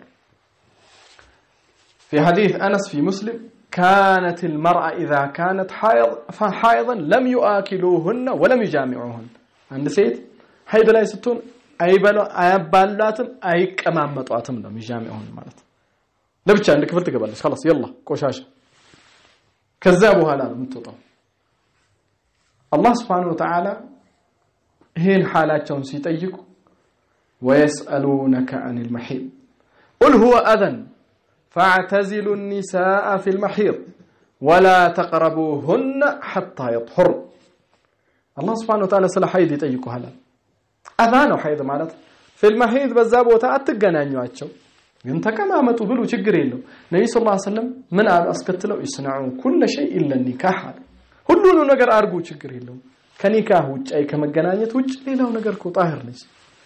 في حديث أنس في مسلم كانت المرأة إذا كانت حائض حائضا لم يؤكلوهن ولم يجامعوهن عند سيد حيض ላይ ስትሆን አይበሉ አያባሏትም አይቀማመጧትም ነው የሚጃሚዑን ማለት ለብቻ አንድ ክፍል ትገባለች خلاص يلا ቆሻሻ ከዛ በኋላ ነው የምትወጣው አላህ Subhanahu Wa Ta'ala ይሄን ሓላቸውን ሲጠይቁ ويسألونك عن المحيض قل هو أذن فاعتزلوا النساء في المحيض ولا تقربوهن حتى يطهر الله سبحانه وتعالى ስለ ሐይድ ይጠይቁሃል አዛ ነው ሐይድ ማለት ፊል መሂድ በዛ ቦታ አትገናኟቸው ግን ተቀማመጡ ብሉ ችግር የለው ነብዩ ሰለላሁ ዐለይሂ ወሰለም ምን አሉ አስከትለው ይስነዑ ኩል ሸይ ኢላ ኒካህ አሉ ሁሉንም ነገር አርጉ ችግር የለውም ከኒካህ ውጭ አይ ከመገናኘት ውጭ ሌላው ነገር እኮ ጣህር ነች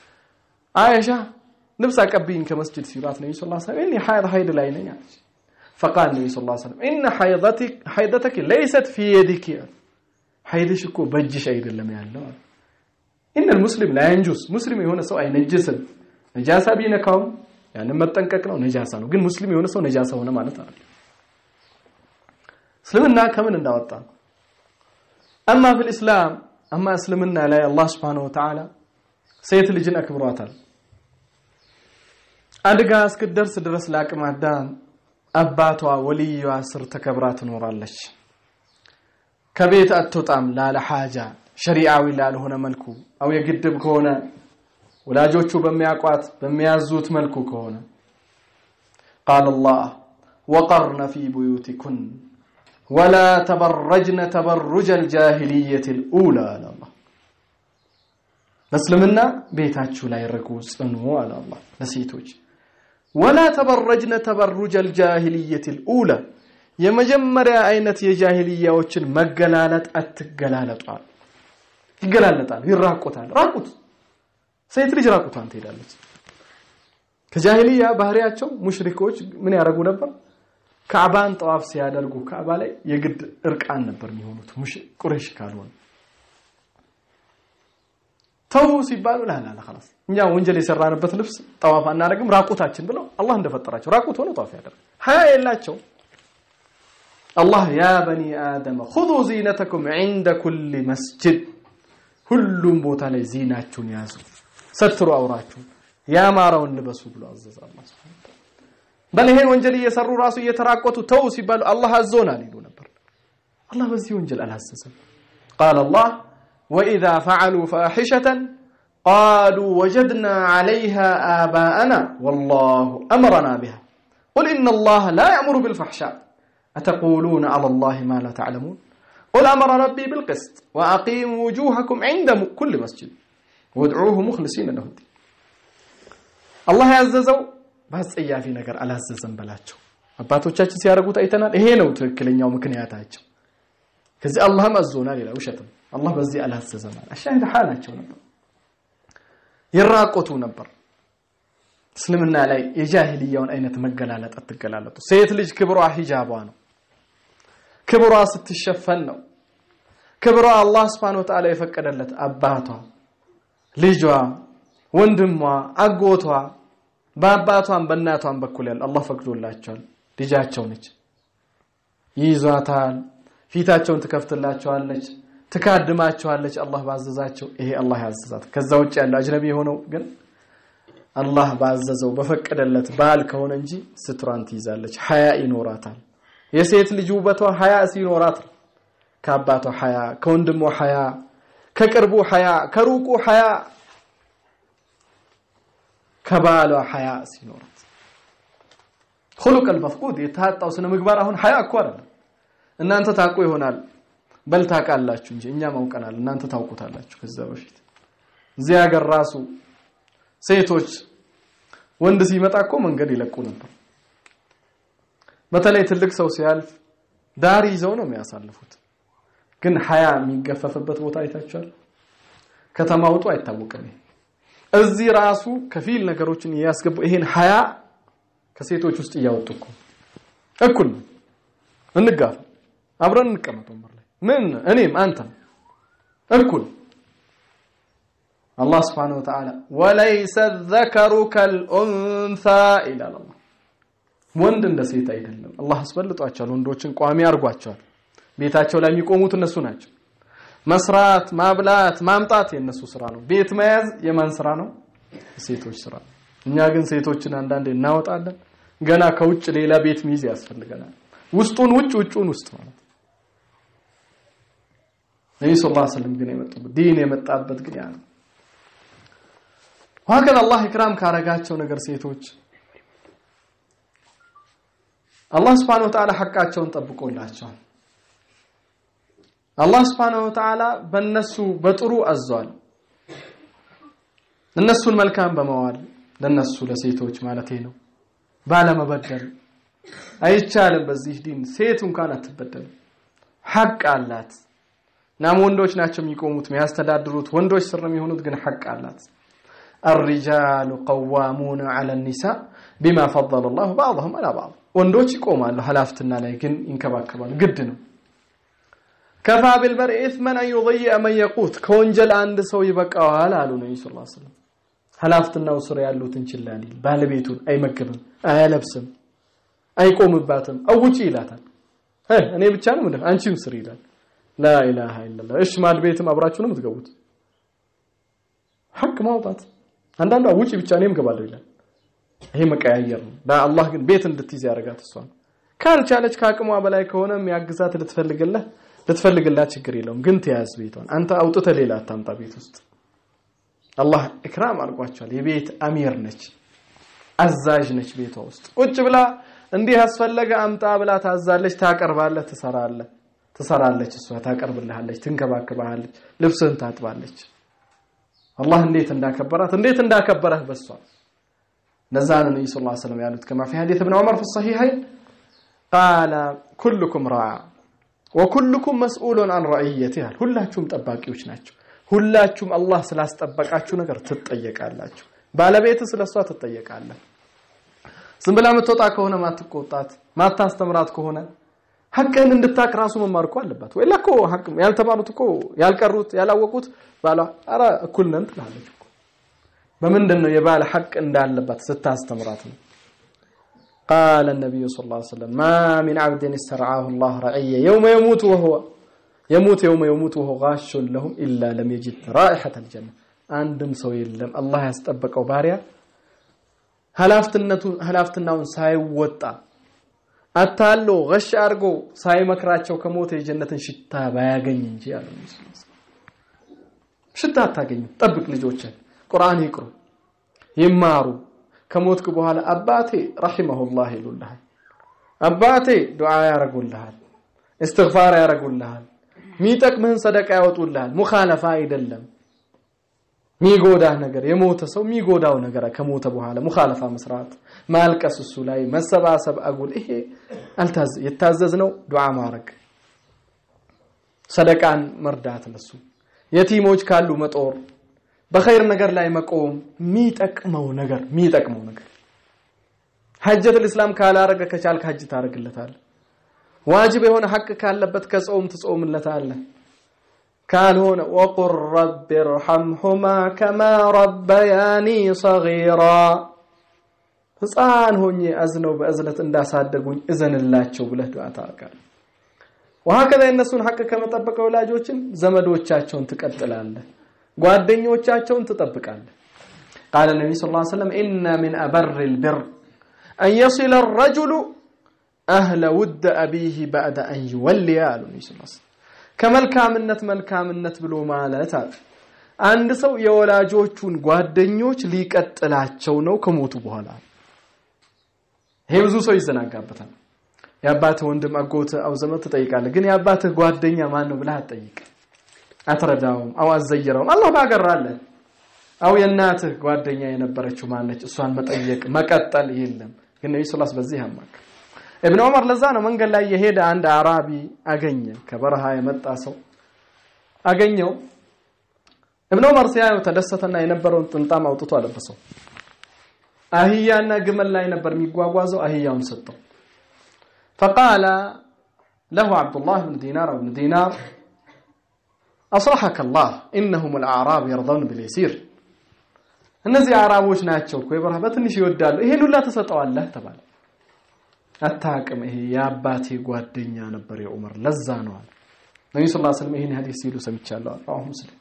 አይሻ ልብስ አቀብይኝ ከመስጂድ ሲሏት ነብዩ ሰለላሁ ዐለይሂ ወሰለም እኔ ሐይድ ሐይድ ላይ ነኝ አለች فقال النبي صلى الله عليه وسلم إن حيضتك حيضتك ليست في يدك حيضش እኮ በእጅሽ አይደለም ያለው إن المسلم لا ينجس مسلم የሆነ ሰው አይነጅስም ነጃሳ ቢነካውም ያንን መጠንቀቅ ነው ነጃሳ ነው ግን ሙስሊም የሆነ ሰው ነጃሳ ሆነ ማለት አይደለም እስልምና ከምን እንዳወጣ አማ ፊል ኢስላም አማ እስልምና ላይ አላህ Subhanahu Wa Ta'ala ሴት ልጅን አክብሯታል አድጋ እስክትደርስ ድረስ ለአቅመ አዳም አባቷ ወልዩዋ ስር ተከብራ ትኖራለች ከቤት አትወጣም ላለ ሐጃ ሸሪዓዊ ላልሆነ መልኩ አው የግድብ ከሆነ ወላጆቹ በሚያቋት በሚያዙት መልኩ ከሆነ قال الله وقرن في بيوتكن ولا تبرجن تبرج الجاهلية الأولى على الله በእስልምና ቤታችሁ ላይ ርቁ ጽኑ አለ አላህ ለሴቶች ወላ ተበረጅነ ተበሩጀ الجاهلية الأولى የመጀመሪያ አይነት የጃሂልያዎችን መገላለጥ አትገላለጧል ይገላለጣል ይራቆታል ራቁት ሴት ልጅ ራቁቷን ትሄዳለች ከጃሂልያ ባህሪያቸው ሙሽሪኮች ምን ያደርጉ ነበር ካዕባን ጠዋፍ ሲያደርጉ ካዕባ ላይ የግድ እርቃን ነበር የሚሆኑት ቁረሽ ካልሆነ ተው ሲባሉ ላላላ خلاص እኛ ወንጀል የሰራንበት ልብስ ጠዋፍ አናደርግም ራቁታችን ብለው አላህ እንደፈጠራቸው ራቁት ሆነ ጠዋፍ ያደርግ ሀያ የላቸው አላህ ያ በኒ አደም خذوا زينتكم عند كل مسجد ሁሉም ቦታ ላይ ዚናችሁን ያዙ ሰትሩ አውራችሁ ያማረውን ልበሱ ብሎ አዘዘ አላህ Subhanahu በል ይሄን ወንጀል እየሰሩ ራሱ እየተራቆቱ ተው ሲባሉ አላህ አዞናል ይሉ ነበር አላህ በዚህ ወንጀል አላዘዘም قال الله وإذا فعلوا فاحشة قالوا وجدنا عليها آباءنا والله أمرنا بها قل إن الله لا يأمر بالفحشاء أتقولون على الله ما لا تعلمون قل أمر ربي بالقسط وأقيموا وجوهكم عند كل مسجد وادعوه مخلصين له الدين الله ያዘዘው በአስጸያፊ ነገር አላዘዘም በላቸው አባቶቻችን ሲያደርጉት አይተናል ይሄ ነው ትክክለኛው ምክንያታቸው ከዚህ አላህም አዞናል ይላል ውሸትም አላህ በዚህ አላዘዘም አለ አሻሂድ ሐላቸው ነበር ይራቆቱ ነበር እስልምና ላይ የጃሂልያውን አይነት መገላለጥ አትገላለጡ ሴት ልጅ ክብሯ ሂጃቧ ነው ክብሯ ስትሸፈን ነው ክብሯ አላህ Subhanahu Wa Ta'ala የፈቀደለት አባቷ ልጇ ወንድሟ አጎቷ በአባቷም በእናቷም በኩል ያለ አላህ ፈቅዶላቸዋል ልጃቸው ነች ይይዟታል ፊታቸውን ትከፍትላቸዋለች ትካድማቸዋለች አላህ ባዘዛቸው ይሄ አላህ ያዘዛት ከዛ ውጭ ያለው አጅነቢ የሆነው ግን አላህ ባዘዘው በፈቀደለት ባል ከሆነ እንጂ ስትሯን ትይዛለች ሀያ ይኖራታል የሴት ልጅ ውበቷ ሀያ ሲኖራት ከአባቷ ሀያ ከወንድሟ ሀያ ከቅርቡ ሀያ ከሩቁ ሀያ ከባሏ ሀያ ሲኖራት خلق المفقود የታጣው ስነ ምግባር አሁን ሀያ እኮ አይደለም እናንተ ታውቁ ይሆናል በል ታውቃላችሁ እንጂ እኛም አውቀናል እናንተ ታውቁታላችሁ ከዛ በፊት እዚህ ሀገር ራሱ ሴቶች ወንድ ሲመጣ እኮ መንገድ ይለቁ ነበር በተለይ ትልቅ ሰው ሲያልፍ ዳር ይዘው ነው የሚያሳልፉት ግን ሀያ የሚገፈፍበት ቦታ አይታችኋል ከተማ ውጡ አይታወቅም እዚህ ራሱ ከፊል ነገሮችን እያስገቡ ይሄን ሀያ ከሴቶች ውስጥ እያወጡ እኮ እኩል ነው እንጋፋ አብረን እንቀመጥ ወንበር ላይ ምን እኔም አንተም እኩል አላህ Subhanahu Wa Ta'ala ወለይሰ الذكر كالانثى ይላል አላህ ወንድ እንደ ሴት አይደለም አላህ አስበልጧቸዋል ወንዶችን ቋሚ አድርጓቸዋል ቤታቸው ላይ የሚቆሙት እነሱ ናቸው መስራት ማብላት ማምጣት የነሱ ስራ ነው ቤት መያዝ የማን ስራ ነው ሴቶች ስራ እኛ ግን ሴቶችን አንዳንዴ እናወጣለን ገና ከውጭ ሌላ ቤት ሚይዝ ያስፈልገናል ውስጡን ውጭ ውጭውን ውስጥ ማለት ነብዩ ሰለላሁ ዐለይሂ ወሰለም ግን የመጡበት ዲን የመጣበት ግን ያ ነው ወሀከዛ አላህ ኢክራም ካረጋቸው ነገር ሴቶች አላህ Subhanahu Wa Ta'ala ሐቃቸውን ጠብቆላቸዋል አላህ Subhanahu Wa Ta'ala በእነሱ በጥሩ አዟል እነሱን መልካም በመዋል ለነሱ ለሴቶች ማለት ነው ባለመበደል አይቻልም በዚህ ዲን ሴት እንኳን አትበደልም ሐቅ አላት ናም ወንዶች ናቸው የሚቆሙት የሚያስተዳድሩት ወንዶች ስር ነው የሚሆኑት ግን ሐቅ አላት الرجال قوامون على النساء بما فضل الله بعضهم على بعض ወንዶች ይቆማሉ ሀላፍትና ላይ ግን ይንከባከባሉ ግድ ነው ከፋ ቢልመር'i ኢስመን አን ዩضيع መን የቁት ከወንጀል አንድ ሰው ይበቃዋል አሉ ነብዩ ሰለላሁ ዐለይሂ ወሰለም ሀላፍትናው ስር ያሉትን ችላ ሊል ባለቤቱን አይመገብም አያለብስም አይቆምባትም አውጪ ይላታል እኔ ብቻ ነው ምንድን አንቺም ስር ይላል ላ ኢላሃ ኢላላህ እሺ ማድ ቤትም አብራችሁ ነው የምትገቡት ሐቅ ማውጣት አንዳንዷ ውጪ ብቻ እኔም ገባለሁ ይላል ይሄ መቀያየር ነው ለአላህ ግን ቤት እንድትይዝ ያደርጋት እሷን ካልቻለች ከአቅሟ በላይ ከሆነ የሚያግዛት ልትፈልግልህ ልትፈልግላት ችግር የለውም ግን ትያዝ ቤቷን አንተ አውጥተህ ሌላ አታምጣ ቤት ውስጥ አላህ ኢክራም አድርጓቸዋል የቤት አሚር ነች አዛዥ ነች ቤቷ ውስጥ ቁጭ ብላ እንዲህ ያስፈለገ አምጣ ብላ ታዛለች ታቀርባለህ ትሰራለህ ትሰራለች እሷ ታቀርብልሃለች ትንከባከባለች ልብስህን ታጥባለች አላህ እንዴት እንዳከበራት እንዴት እንዳከበረህ በሷ ለዛ ነው ነብዩ ሰለላሁ ዐለይሂ ወሰለም ያሉት ከማ في حديث ابن عمر في الصحيحين قال كلكم راع وكلكم مسؤول عن رعيته ሁላችሁም ጠባቂዎች ናቸው ሁላችሁም አላህ ስላስጠበቃችሁ ነገር ትጠየቃላችሁ ባለቤት ስለሷ ትጠየቃለህ ዝም ብላ የምትወጣ ከሆነ ማትቆጣት ማታስተምራት ከሆነ ሐቅህን እንድታቅ ራሱ መማር እኮ አለባት ወይላ እኮ ሐቅ ያልተማሩት እኮ ያልቀሩት ያላወቁት ባሏ ኧረ እኩል ነን ትላለች እኮ በምንድን ነው የባል ሐቅ እንዳለባት ስታስተምራት ነው قال النبي صلى الله عليه وسلم ما من عبد استرعاه الله رعية يوم يموت وهو يموت يوم يموت وهو غاش لهم إلا لم يجد رائحة الجنة عندم ሰው የለም አላህ ያስጠበቀው ባሪያ ሀላፍትናውን ሳይወጣ አታሎ ገሽ አድርጎ ሳይመክራቸው ከሞተ የጀነትን ሽታ ባያገኝ እንጂ አሉ ሽታ አታገኙ ጠብቅ ልጆችን ቁርአን ይቅሩ ይማሩ ከሞትክ በኋላ አባቴ ረሂመሁላህ ይሉልሃል አባቴ ዱዓ ያረጉልሃል እስትግፋር ያረጉልሃል ሚጠቅምህን ሰደቃ ያወጡልሃል ሙኻለፋ አይደለም ሚጎዳህ ነገር የሞተ ሰው ሚጎዳው ነገር ከሞተ በኋላ ሙኻለፋ መስራት ማልቀስ እሱ ላይ መሰባሰብ አጉል ይሄ አልታዘ የታዘዝነው ዱዓ ማድረግ ሰደቃን መርዳት ለሱ የቲሞች ካሉ መጦር በኸይር ነገር ላይ መቆም ሚጠቅመው ነገር ሚጠቅመው ነገር ሐጀቱል እስላም ካላረገ ከቻልክ ሐጅ ታረግለታል ዋጅብ የሆነ ሐቅ ካለበት ከጾም ትጾምለታለህ ካልሆነ ወቁል ረቢ ርሐምሁማ ከማ ረበያኒ ሰጊራ ህፃን ሆኜ አዝነው በእዝነት እንዳሳደጉኝ እዘንላቸው ብለህ ዱዓ ታደርጋለህ ወሀከዛ የእነሱን ሐቅ ከመጠበቅ ወላጆችን ዘመዶቻቸውን ትቀጥላለህ ጓደኞቻቸውን ትጠብቃለህ ቃለ ነቢ ስ ላ ሰለም ኢነ ሚን አበር ልብር አን የሲለ ረጁሉ አህለ ውድ አቢህ ባዕደ አን ይወልያ አሉ ነቢ ስ ከመልካምነት መልካምነት ብሎ ማለት አለ አንድ ሰው የወላጆቹን ጓደኞች ሊቀጥላቸው ነው ከሞቱ በኋላ ይሄ ብዙ ሰው ይዘናጋበታል የአባትህ ወንድም አጎት አው ዘመድ ትጠይቃለህ ግን የአባትህ ጓደኛ ማን ነው ብለህ አትጠይቅ አትረዳውም አው አዘይረውም አላህ ባገራለህ አው የእናትህ ጓደኛ የነበረችው ማነች እሷን መጠየቅ መቀጠል የለም ግን ነብዩ ሰለላሁ በዚህ አማክ ኢብኑ ዑመር ለዛ ነው መንገድ ላይ የሄደ አንድ አራቢ አገኘ ከበረሃ የመጣ ሰው አገኘው ኢብኑ ዑመር ሲያየው ተደሰተና የነበረውን ጥምጣም አውጥቶ አለበሰው አህያና ግመል ላይ ነበር የሚጓጓዘው አህያውን ሰጠው فقال له عبد الله بن دينار بن دينار أصلحك الله إنهم الأعراب يرضون باليسير እነዚህ አራቦች ናቸው እኮ የበረሃ በትንሽ ይወዳሉ ይሄን ሁላ ተሰጠዋለህ ተባለ አታቅም ይሄ የአባቴ ጓደኛ ነበር የዑመር ለዛ ነው አለ ነብዩ ሰለላሁ ዐለይሂ ወሰለም ይሄን ሐዲስ ሲሉ ሰምቻለሁ አሁ ሙስሊም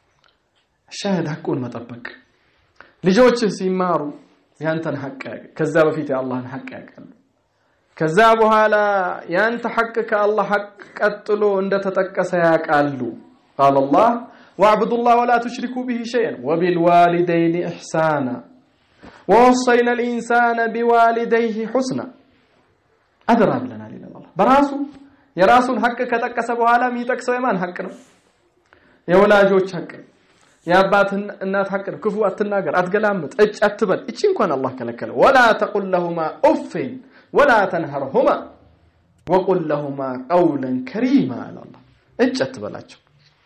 ሻህድ ሐቁን መጠበቅ ልጆች ሲማሩ ያንተን ሐቅ ከዛ በፊት የአላህን ሐቅ ያውቃሉ ከዛ በኋላ ያንተ ሐቅ ከአላህ ሐቅ ቀጥሎ እንደተጠቀሰ ያውቃሉ قال الله واعبدوا الله ولا تشركوا به شيئا وبالوالدين إحسانا ووصينا الإنسان بوالديه حسنا أدرى لنا لنا الله براسو የራሱን ሐቅ ከጠቀሰ በኋላ የሚጠቅሰው የማን ሐቅ ነው የወላጆች ሐቅ ነው የአባትን እናት ሐቅ ነው ክፉ አትናገር አትገላምጥ እጭ አትበል እቺ እንኳን አላህ ከለከለ ወላ ተቁል ለሁማ ኡፍን ወላ ተንሀርሁማ ወቁል ለሁማ ቀውለን ከሪማ አለ አላህ እጭ አትበላቸው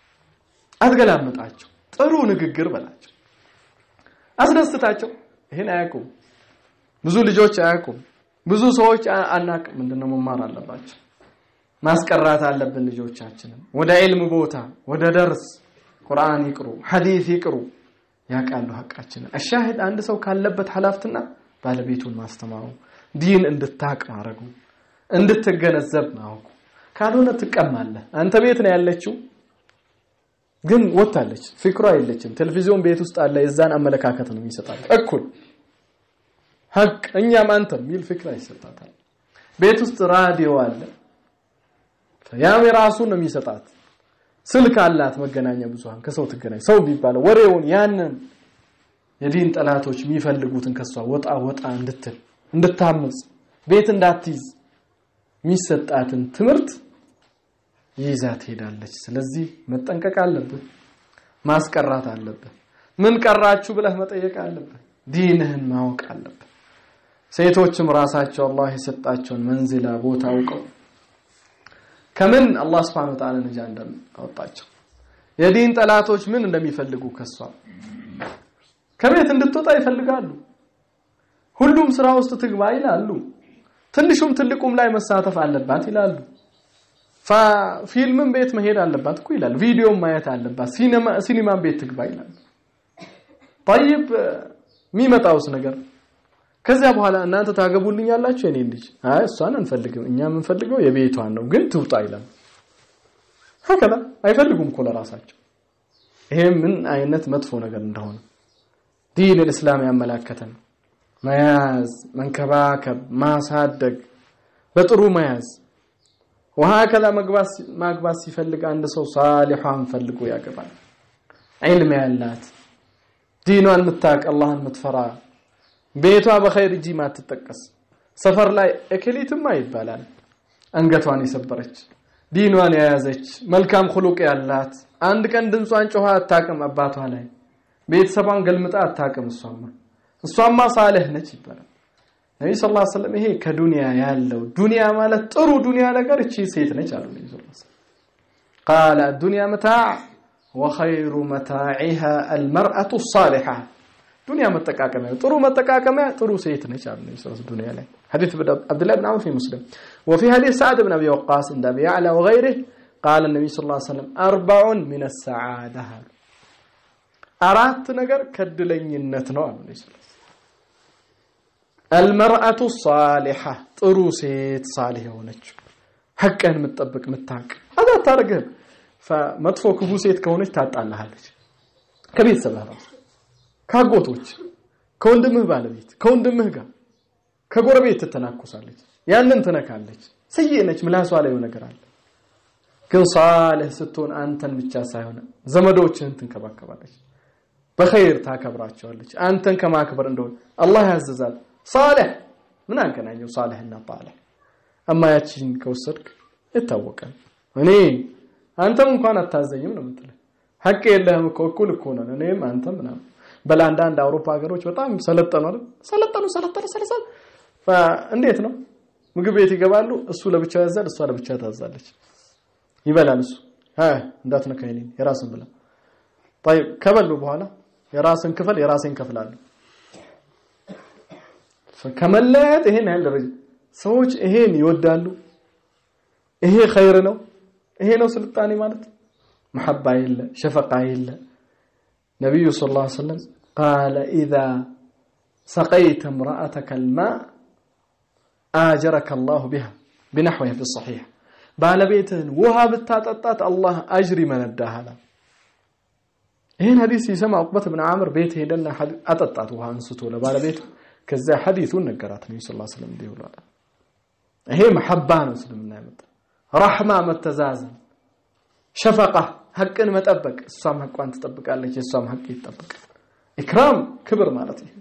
አትገላምጣቸው ጥሩ ንግግር በላቸው አስደስታቸው ይህን አያውቁም ብዙ ልጆች አያውቁም ብዙ ሰዎች አናቅም። ምንድነው መማር አለባቸው። ማስቀራት አለብን ልጆቻችንን ወደ ዒልም ቦታ ወደ ደርስ ቁርአን ይቅሩ፣ ሐዲስ ይቅሩ፣ ያውቃሉ ሐቃችንን። አሻሂድ አንድ ሰው ካለበት ሐላፍትና ባለቤቱን ማስተማሩ፣ ዲን እንድታቅ ማድረጉ፣ እንድትገነዘብ ማወቁ። ካልሆነ ትቀማለህ። አንተ ቤት ነው ያለችው ግን ወጣለች፣ ፍቅሯ የለችም። ቴሌቪዥን ቤት ውስጥ አለ። የዛን አመለካከት ነው የሚሰጣት እኩል ሀቅ እኛም አንተም የሚል ፍቅር ይሰጣታል። ቤት ውስጥ ራዲዮ አለ፣ ያም የራሱን ነው የሚሰጣት። ስልክ አላት፣ መገናኛ ብዙሃን ከሰው ትገናኝ ሰው የሚባለው ወሬውን ያንን የዲን ጠላቶች የሚፈልጉትን ከሷ ወጣ ወጣ እንድትል እንድታምጽ ቤት እንዳትይዝ የሚሰጣትን ትምህርት ይዛ ትሄዳለች። ስለዚህ መጠንቀቅ አለብህ፣ ማስቀራት አለብህ። ምን ቀራችሁ ብለህ መጠየቅ አለብህ። ዲንህን ማወቅ አለብህ። ሴቶችም ራሳቸው አላህ የሰጣቸውን መንዝላ ቦታ አውቀው ከምን አላህ Subhanahu Wa Ta'ala ነጃ እንዳወጣቸው የዲን ጠላቶች ምን እንደሚፈልጉ ከሷ ከቤት እንድትወጣ ይፈልጋሉ። ሁሉም ስራ ውስጥ ትግባ ይላሉ። ትንሹም ትልቁም ላይ መሳተፍ አለባት ይላሉ። ፊልምም ቤት መሄድ አለባት እኮ ይላል። ቪዲዮም ማየት አለባት። ሲኒማ ሲኒማም ቤት ትግባ ይላል። طيب የሚመጣውስ ነገር ከዚያ በኋላ እናንተ ታገቡልኛላችሁ የኔ ልጅ አይ እሷን አንፈልግም እኛ የምንፈልገው የቤቷን ነው ግን ትውጣ ይላል ሀከዛ አይፈልጉም እኮ ለራሳቸው ይሄ ምን አይነት መጥፎ ነገር እንደሆነ ዲን الاسلام ያመላከተን መያዝ መንከባከብ ማሳደግ በጥሩ መያዝ ወሀከዛ መግባት ማግባት ሲፈልግ አንድ ሰው ሳሊሐን ፈልጎ ያገባል ዒልም ያላት ዲኗን የምታውቅ አላህን የምትፈራ ቤቷ በኸይር እጂ ማትጠቀስ ሰፈር ላይ እክሊትማ ይባላል አንገቷን የሰበረች ዲኗን የያዘች መልካም خلق ያላት አንድ ቀን ድምጿን ጮኻ አታቅም አባቷ ላይ ቤተሰቧን ገልምጣ አታቅም እሷማ እሷማ ሳልህ ነች ይባላል ነብይ ሰለላሁ ዐለይሂ ወሰለም ይሄ ከዱንያ ያለው ዱንያ ማለት ጥሩ ዱንያ ነገር እቺ ሴት ነች አሉ ነብይ ሰለላሁ ዐለይሂ ወሰለም قال الدنيا متاع وخير متاعها المرأة الصالحة ዱንያ መጠቃቀሚያ ጥሩ መጠቃቀሚያ ጥሩ ሴት ነች አሉ ነብዩ ሰለላሁ ዱንያ ላይ حديث عبد الله بن عمرو في مسلم وفي حديث سعد بن ابي وقاص عند ابي يعلى وغيره قال النبي صلى الله عليه وسلم اربع من السعاده አራት ነገር ከድለኝነት ነው አሉ ነብዩ ሰለላሁ المرأة الصالحة ጥሩ ሴት ሳሊህ የሆነች ሐቅህን የምትጠብቅ የምታውቅ አዛ ታርገህ መጥፎ ክፉ ሴት ከሆነች ታጣላሃለች ከቤተሰብህ ራሱ ካጎቶች ከወንድምህ ባለቤት ከወንድምህ ጋር ከጎረቤት ትተናኮሳለች ያንን ትነካለች ስዬ ነች ምላሷ ላይ ነገር አለ ግን ሳልህ ስትሆን አንተን ብቻ ሳይሆን ዘመዶችህን ትንከባከባለች በኸይር ታከብራቸዋለች አንተን ከማክበር እንደሆነ አላህ ያዘዛል ሳልህ ምን አገናኘው ሳልህና ጣልህ አማ ያቺን ከወሰድክ ይታወቃል እኔ አንተም እንኳን አታዘኝም ነው የምትለው ሐቅ የለህም እኮ እኩል እኮ ነን እኔም አንተም ምናምን በላንዳንድ አውሮፓ ሀገሮች በጣም ሰለጠኑ አይደል ሰለጠኑ ሰለጠኑ ሰለጠኑ እንዴት ነው ምግብ ቤት ይገባሉ እሱ ለብቻው ያዛል እሷ ለብቻ ታዛለች ይበላል እሱ አይ እንዳትነካ ይሄን የራስን ብላ طيب ከበሉ በኋላ የራስን ክፈል የራስን ከፍላለሁ ከመለያየት ይሄን ያህል ደረጃ ሰዎች ይሄን ይወዳሉ ይሄ ኸይር ነው ይሄ ነው ስልጣኔ ማለት መሐባ የለ ሸፈቃ የለ ነቢዩ ሰለላሁ ዐለይሂ ወሰለም ቃለ ኢዛ ሰቀይተ እምረአተከ አልማእ አጀረከ አላሁ ቢሃ ቢነሕዊሃ ፊ ሰሒሕ ባለቤትህን ውሃ ብታጠጣት አላህ አጅር ይመነዳሃል ይህን ሐዲስ ሲሰማ ዑቅበት ብን ዓምር ቤት ሄደና አጠጣት ውሃ አንስቶ ለባለቤቱ ከዚያ ሐዲሱን ነገራት ነቢ ስ ስለም እንዲህ ብሏል ይሄ መሐባ ነው እስልምና ያመጣ ረሕማ መተዛዘን ሸፈቃ ሐቅን መጠበቅ እሷም ሐቋን ትጠብቃለች የእሷም ሐቅ ይጠበቃል ኢክራም ክብር ማለት ይሄ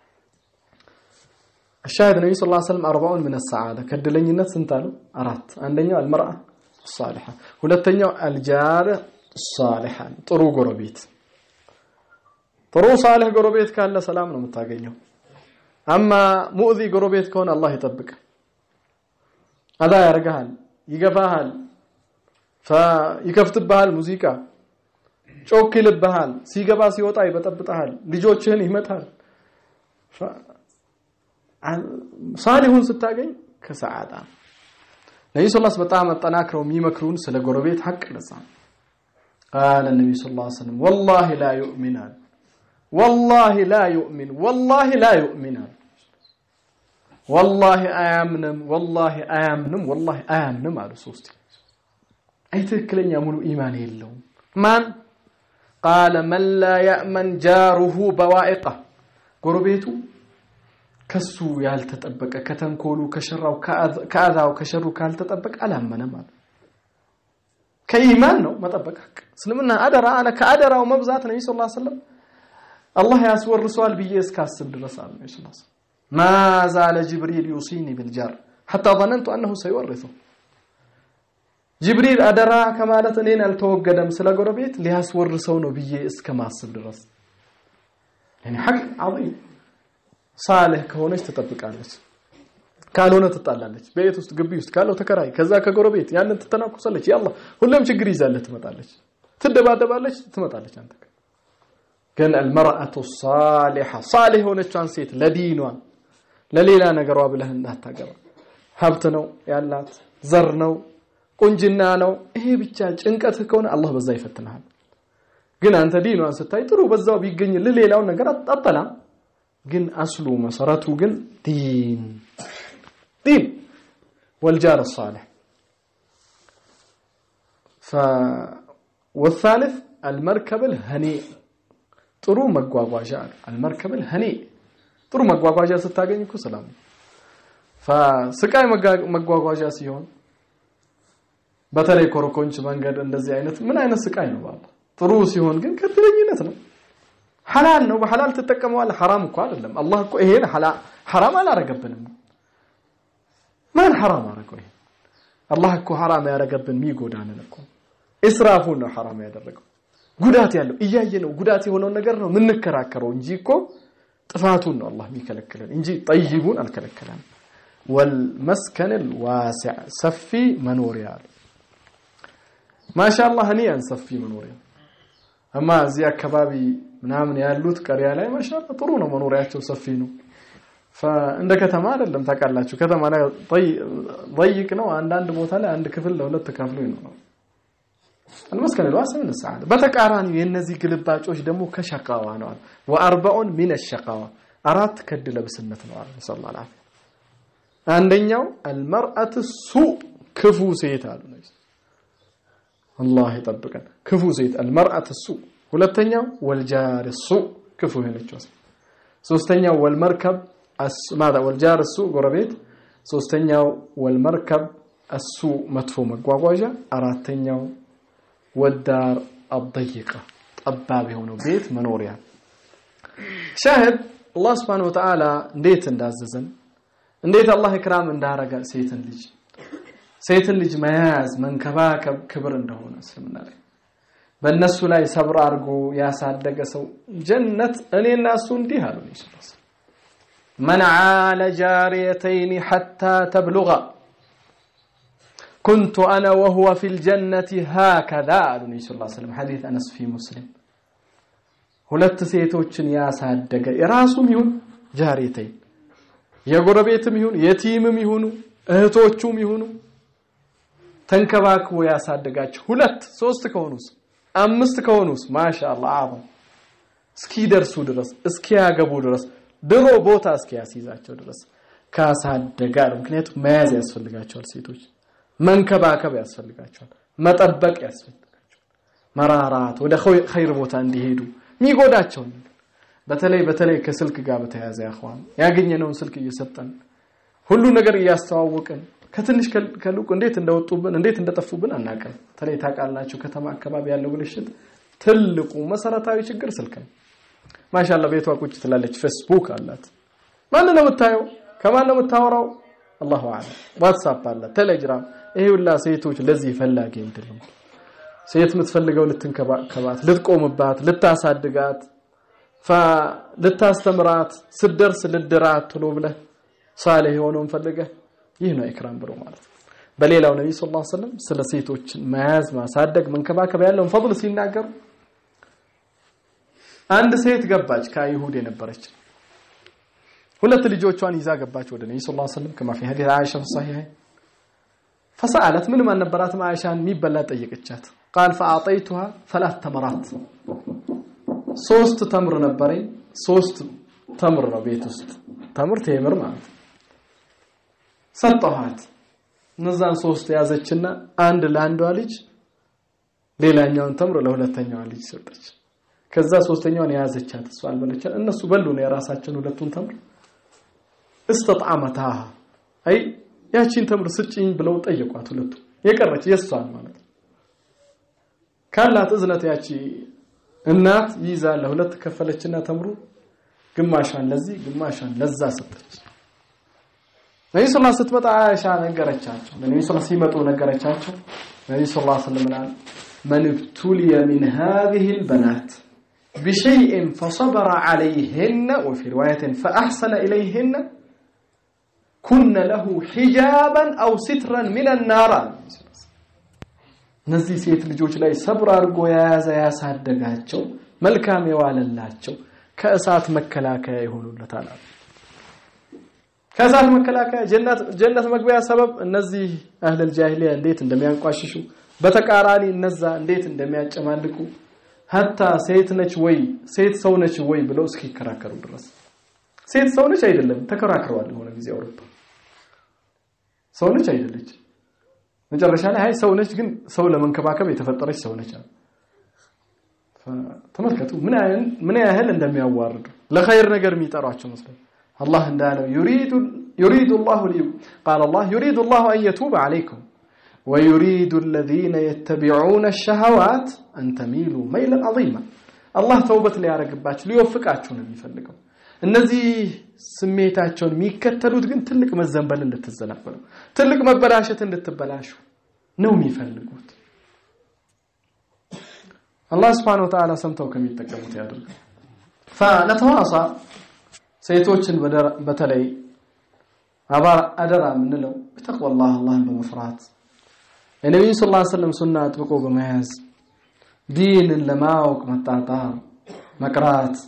الشاهد النبي صلى الله عليه وسلم أربعون من السعادة كدلنيነት ስንት አሉ አራት አንደኛው المرأة الصالحة ሁለተኛው الجار الصالحة ጥሩ ጎረቤት ጥሩ ሳልህ ጎረቤት ካለ ሰላም ነው የምታገኘው አማ ሙእዚ ጎረቤት ከሆነ አላህ ይጠብቅ አዳ ያርጋል ይገፋሃል ይከፍትብሃል ሙዚቃ ጮክ ይልብሃል ሲገባ ሲወጣ ይበጠብጣል ልጆችህን ይመታል ሳሊሁን ስታገኝ ከሰዓዳ ነቢ ስ ላስ በጣም አጠናክረው የሚመክሩን ስለ ጎረቤት ሐቅ ነጻ ቃለ ነቢ ስ ላ ስለም ወላሂ ላ ዩእሚን አሉ ወላሂ ላ ዩእሚን ወላሂ ላ ዩእሚን አሉ ወላሂ አያምንም ወላሂ አያምንም ወላሂ አያምንም አሉ ሶስት አይ ትክክለኛ ሙሉ ኢማን የለውም ማን ቃለ መን ላ ያእመን ጃሩሁ በዋኢቃ ጎረቤቱ ከሱ ያልተጠበቀ ከተንኮሉ ከሸራው ከአዛው ከሸሩ ካልተጠበቀ አላመነም አሉ ከኢማን ነው መጠበቅ ሐቅ እስልምና አደራ አለ ከአደራው መብዛት ነቢ ስ ሰለም አላህ ያስወርሰዋል ብዬ እስካስብ ድረስ አሉ ነቢ ስ ما زال جبريل يوصيني بالجار حتى ظننت أنه سيورثه ጅብሪል አደራ ከማለት እኔን አልተወገደም ስለ ጎረቤት ሊያስወርሰው ነው ብዬ እስከማስብ ድረስ يعني حق عظيم ሳልህ ከሆነች ትጠብቃለች ካልሆነ ትጣላለች ቤት ውስጥ ግቢ ውስጥ ካለው ተከራይ ከዛ ከጎረቤት ያንን ትተናኮሳለች ያላ ሁሌም ችግር ይዛለህ ትመጣለች ትደባደባለች ትመጣለች አንተ ግን አልመርአቱ ሳሊሐ ሳሊህ የሆነቿን ሴት ለዲኗን ለሌላ ነገሯ ብለህ እንዳታገባ ሀብት ነው ያላት ዘር ነው ቁንጅና ነው ይሄ ብቻ ጭንቀት ከሆነ አላህ በዛ ይፈትንሃል ግን አንተ ዲኗን ስታይ ጥሩ በዛው ቢገኝልህ ሌላውን ነገር አጠላም ግን አስሉ መሰረቱ ግን ዲን ዲን والجار الصالح ف والثالث المركب الهنيء ጥሩ መጓጓዣ አልመርከብል ሀኒ ጥሩ መጓጓዣ ስታገኝ እኮ ሰላም ስቃይ መጓጓዣ ሲሆን በተለይ ኮረኮንች መንገድ እንደዚህ አይነት ምን አይነት ስቃይ ነው ባላ ጥሩ ሲሆን ግን ከትለኝነት ነው ሐላል ነው በሐላል ትጠቀመዋል ሐራም እኮ አይደለም አላህ እኮ ይሄን ሐራም አላረገብንም ማን ሐራም አረገው ይሄ አላህ እኮ ሐራም ያረገብን የሚጎዳንን እኮ እስራፉን ነው ሐራም ያደረገው ጉዳት ያለው እያየ ነው ጉዳት የሆነውን ነገር ነው የምንከራከረው እንጂ እኮ ጥፋቱን ነው አላህ የሚከለክለን እንጂ ጠይቡን አልከለከለም ወልመስከን ዋሲዕ ሰፊ መኖሪያ አለ ማሻአላህ እኔያን ሰፊ መኖሪያ እማ እዚህ አካባቢ ምናምን ያሉት ቀሪያ ላይ ማሻአላህ ጥሩ ነው መኖሪያቸው ሰፊ ነው እንደ ከተማ አይደለም ታውቃላችሁ ከተማ ላይ ضيق ነው አንዳንድ ቦታ ላይ አንድ ክፍል ለሁለት ተካፍሎ ይኖራል المسكن الواسع من السعادة በተቃራኒ የነዚህ ግልባጮች ደግሞ ከሸቃዋ ነው ወአርበዑን ሚን الشقاوة አራት ከድ ለብስነት ነው አለ ሰለላሁ ዐለይሂ አንደኛው المرأة السوء ክፉ ሴት አሉ ነው አላህ ይጠብቀን ክፉ ሴት المرأة السوء ሁለተኛው والجار السوء ክፉ የሆነችው ሶስተኛው والمركب ماذا والجار السوء ጎረቤት ሶስተኛው والمركب السوء መጥፎ መጓጓዣ አራተኛው ወዳር አضይቀ ጠባብ የሆነው ቤት መኖሪያ ሻህድ አላህ Subhanahu Wa Ta'ala እንዴት እንዳዘዘን እንዴት አላህ ኢክራም እንዳረገ ሴትን ልጅ ሴትን ልጅ መያዝ መንከባከብ ክብር እንደሆነ እስልምና ላይ በእነሱ ላይ ሰብር አድርጎ ያሳደገ ሰው ጀነት እኔና እሱ እንዲህ አሉ ኢየሱስ من عال جاريتين حتى تبلغا كنت أنا وهو في الجنة هكذا قال النبي صلى الله عليه وسلم حديث أنس في مسلم ሁለት ሴቶችን ያሳደገ የራሱም ይሁን ጃሪተይ የጎረቤትም ይሁን የቲምም ይሁኑ እህቶቹም ይሁኑ ተንከባክቦ ያሳደጋቸው ሁለት ሶስት ከሆኑስ አምስት ከሆኑስ ማሻአላህ አሁን እስኪደርሱ ድረስ እስኪያገቡ ድረስ ድሮ ቦታ እስኪያስይዛቸው ድረስ ካሳደጋል ምክንያቱም መያዝ ያስፈልጋቸዋል ሴቶች መንከባከብ ያስፈልጋቸዋል መጠበቅ ያስፈልጋቸዋል መራራት ወደ ኸይር ቦታ እንዲሄዱ የሚጎዳቸውን በተለይ በተለይ ከስልክ ጋር በተያያዘ ያኸዋን ያገኘነውን ስልክ እየሰጠን ሁሉ ነገር እያስተዋወቅን ከትንሽ ከልቁ እንዴት እንደወጡብን እንዴት እንደጠፉብን አናውቅም በተለይ ታውቃላችሁ ከተማ አካባቢ ያለው ብልሽት ትልቁ መሰረታዊ ችግር ስልክ ነው ማሻአላ ቤቷ ቁጭ ትላለች ፌስቡክ አላት ማን ነው የምታየው ከማን ነው የምታወራው አላሁ አለም ዋትስአፕ አለ ቴሌግራም ይሄ ሁላ ሴቶች ለዚህ ፈላጊ አይደለም ሴት የምትፈልገው ልትንከባከባት ልትቆምባት ልታሳድጋት ልታስተምራት ስደርስ ልድራት ትሎ ብለህ ሳሌህ የሆነውን ፈልገህ ይህ ነው ኢክራም ብሎ ማለት ነው በሌላው ነብይ ሰለላሁ ዐለይሂ ወሰለም ስለ ሴቶች መያዝ ማሳደግ መንከባከብ ያለውን ፈضል ሲናገሩ አንድ ሴት ገባች ከአይሁድ የነበረች ሁለት ልጆቿን ይዛ ገባች ወደ ነብዩ ሰለላሁ ዐለይሂ ወሰለም ከማ في حديث عائشة في الصحيحين فسألت ምንም አልነበራትም አይሻን የሚበላ ጠየቀቻት قال فأعطيتها ثلاث تمرات ሶስት ተምር ነበረኝ ሶስት ተምር ነው ቤት ውስጥ ተምር ቴምር ማለት ሰጠኋት እነዛን ሶስት ያዘችና አንድ ለአንዷ ልጅ ሌላኛውን ተምር ለሁለተኛዋ ልጅ ሰጠች ከዛ ሶስተኛውን የያዘቻት እሷ አልበለቻት እነሱ በሉ ነው የራሳቸውን ሁለቱን ተምር እስተጣመታ አይ ያቺን ተምር ስጭኝ ብለው ጠየቋት ሁለቱ የቀረች የሷን ማለት ነው ካላት እዝነት ያቺ እናት ይዛ ለሁለት ከፈለችና ተምሩ ግማሿን ለዚህ ግማሿን ለዛ ሰጠች ነብዩ ሰለላሁ ዐለይሂ ስትመጣ አይሻ ነገረቻቸው ነብዩ ሰለላሁ ሲመጡ ነገረቻቸው ነብዩ ሰለላሁ ዐለይሂ ወሰለም من ابتلي من هذه البنات بشيء فصبر عليهن وفي رواية فأحسن إليهن كن له حجابا أو سترا من النار እነዚህ ሴት ልጆች ላይ ሰብር አድርጎ የያዘ ያሳደጋቸው መልካም የዋለላቸው ከእሳት መከላከያ ይሆኑለታል ከእሳት መከላከያ ጀነት ጀነት መግቢያ ሰበብ እነዚህ አህለል ጃሂሊያ እንዴት እንደሚያንቋሽሹ በተቃራኒ እነዛ እንዴት እንደሚያጨማልቁ ሀታ ሴት ነች ወይ ሴት ሰው ነች ወይ ብለው እስኪከራከሩ ድረስ ሴት ሰው ነች አይደለም ተከራክረዋል የሆነ ጊዜ አውሮፓ ሰው ነች አይደለች መጨረሻ ላይ አይ ሰው ነች ግን ሰው ለመንከባከብ የተፈጠረች ሰው ነች ተመልከቱ ምን ያህል እንደሚያዋርዱ ለኸይር ነገር የሚጠሯቸው መስለው አላህ እንዳለው يريد يريد الله قال الله يريد الله ان يتوب عليكم ويريد الذين يتبعون الشهوات أن تميلوا ميلا عظيما الله توبة ሊያረግባችሁ ሊወፍቃችሁ ነው የሚፈልገው እነዚህ ስሜታቸውን የሚከተሉት ግን ትልቅ መዘንበል እንድትዘናበሉ ትልቅ መበላሸት እንድትበላሹ ነው የሚፈልጉት አላህ Subhanahu Wa Ta'ala ሰምተው ከሚጠቀሙት ያድርግ فنتواصى ሴቶችን በተለይ አደራ የምንለው በተቅዋላህ አላህን በመፍራት የነቢዩ ስ ላ ስለም ሱና አጥብቆ በመያዝ ዲንን ለማወቅ መጣጣር መቅራት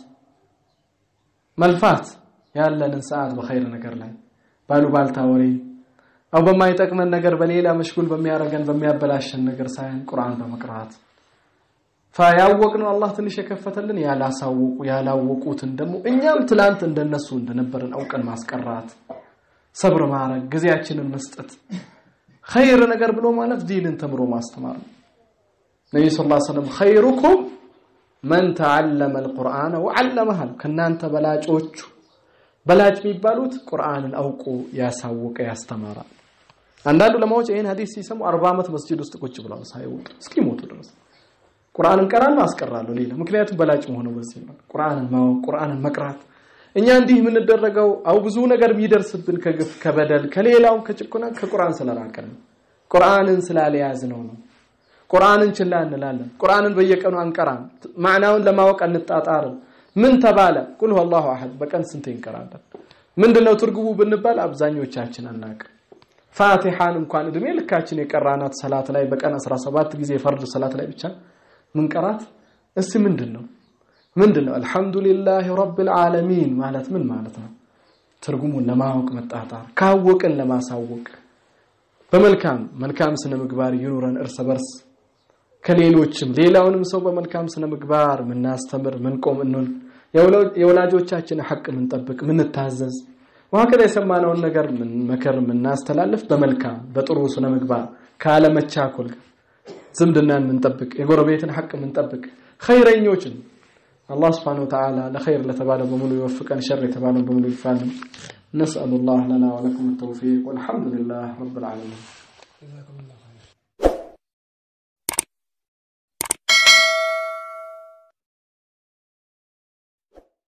መልፋት ያለንን ሰዓት በኸይር ነገር ላይ ባሉባልታ ወሬ አው በማይጠቅመን ነገር በሌላ መሽጉል በሚያረገን በሚያበላሸን ነገር ሳይሆን ቁርአን በመቅራት ያወቅነው አላህ ትንሽ የከፈተልን ያላሳወቁ ያላወቁትን ደግሞ እኛም ትላንት እንደነሱ እንደነበረን አውቀን ማስቀራት ሰብር ማድረግ ጊዜያችንን መስጠት ኸይር ነገር ብሎ ማለት ዲንን ተምሮ ማስተማር ነው ነብዩ ሰለላሁ ዐለይሂ ወሰለም ኸይሩኩም መን ተዓለመ አልቁርአነ ወዓለመህ ከናንተ በላጮቹ በላጭ የሚባሉት ቁርአንን አውቆ ያሳወቀ ያስተማራ አንዳንዱ ለማወቅ ይሄን ሐዲስ ሲሰሙ 40 ዓመት መስጂድ ውስጥ ቁጭ ብለው ሳይወጡ እስኪሞቱ ድረስ ቁርአንን ቀራለሁ አስቀራለሁ ሌላ ምክንያቱም በላጭ መሆነው በዚህ ነው ቁርአንን ማወቅ ቁርአንን መቅራት እኛ እንዲህ የምንደረገው አው ብዙ ነገር የሚደርስብን ከግፍ ከበደል ከሌላው ከጭቆና ከቁርአን ስለራቀን ነው ቁርአንን ስላልያዝነው ነው ቁርአንን ችላ እንላለን ቁርአንን በየቀኑ አንቀራም ማዕናውን ለማወቅ አንጣጣርም ምን ተባለ ቁል ሁወላሁ አሐድ በቀን ስንቴ እንቀራለን ምንድነው ትርጉሙ ብንባል አብዛኞቻችን አናውቅም ፋቲሃን እንኳን እድሜ ልካችን የቀራናት ሰላት ላይ በቀን 17 ጊዜ ፈርድ ሰላት ላይ ብቻ ምንቀራት እስቲ ምንድነው ምንድነው አልহামዱሊላህ ረብል ዓለሚን ማለት ምን ማለት ነው ትርጉሙን ለማወቅ መጣጣር ካወቅን ለማሳወቅ በመልካም መልካም ስነ ምግባር ይኑረን እርስ በርስ ከሌሎችም ሌላውንም ሰው በመልካም ስነ ምግባር ምናስተምር ምንቆም እንል የወላጆቻችን ሐቅ ምንጠብቅ ምንታዘዝ ወሀከዛ የሰማነውን ነገር ምን መከር ምናስተላልፍ በመልካም በጥሩ ስነ ምግባር ካለመቻኮል ዝምድናን ምንጠብቅ የጎረቤትን ሐቅ ምንጠብቅ ኸይረኞችን አላህ Subhanahu Wa Ta'ala ለኸይር ለተባለ በሙሉ ይወፍቀን ሸር የተባለው በሙሉ ይፋልን نسأل الله لنا ولكم التوفيق والحمد لله رب العالمين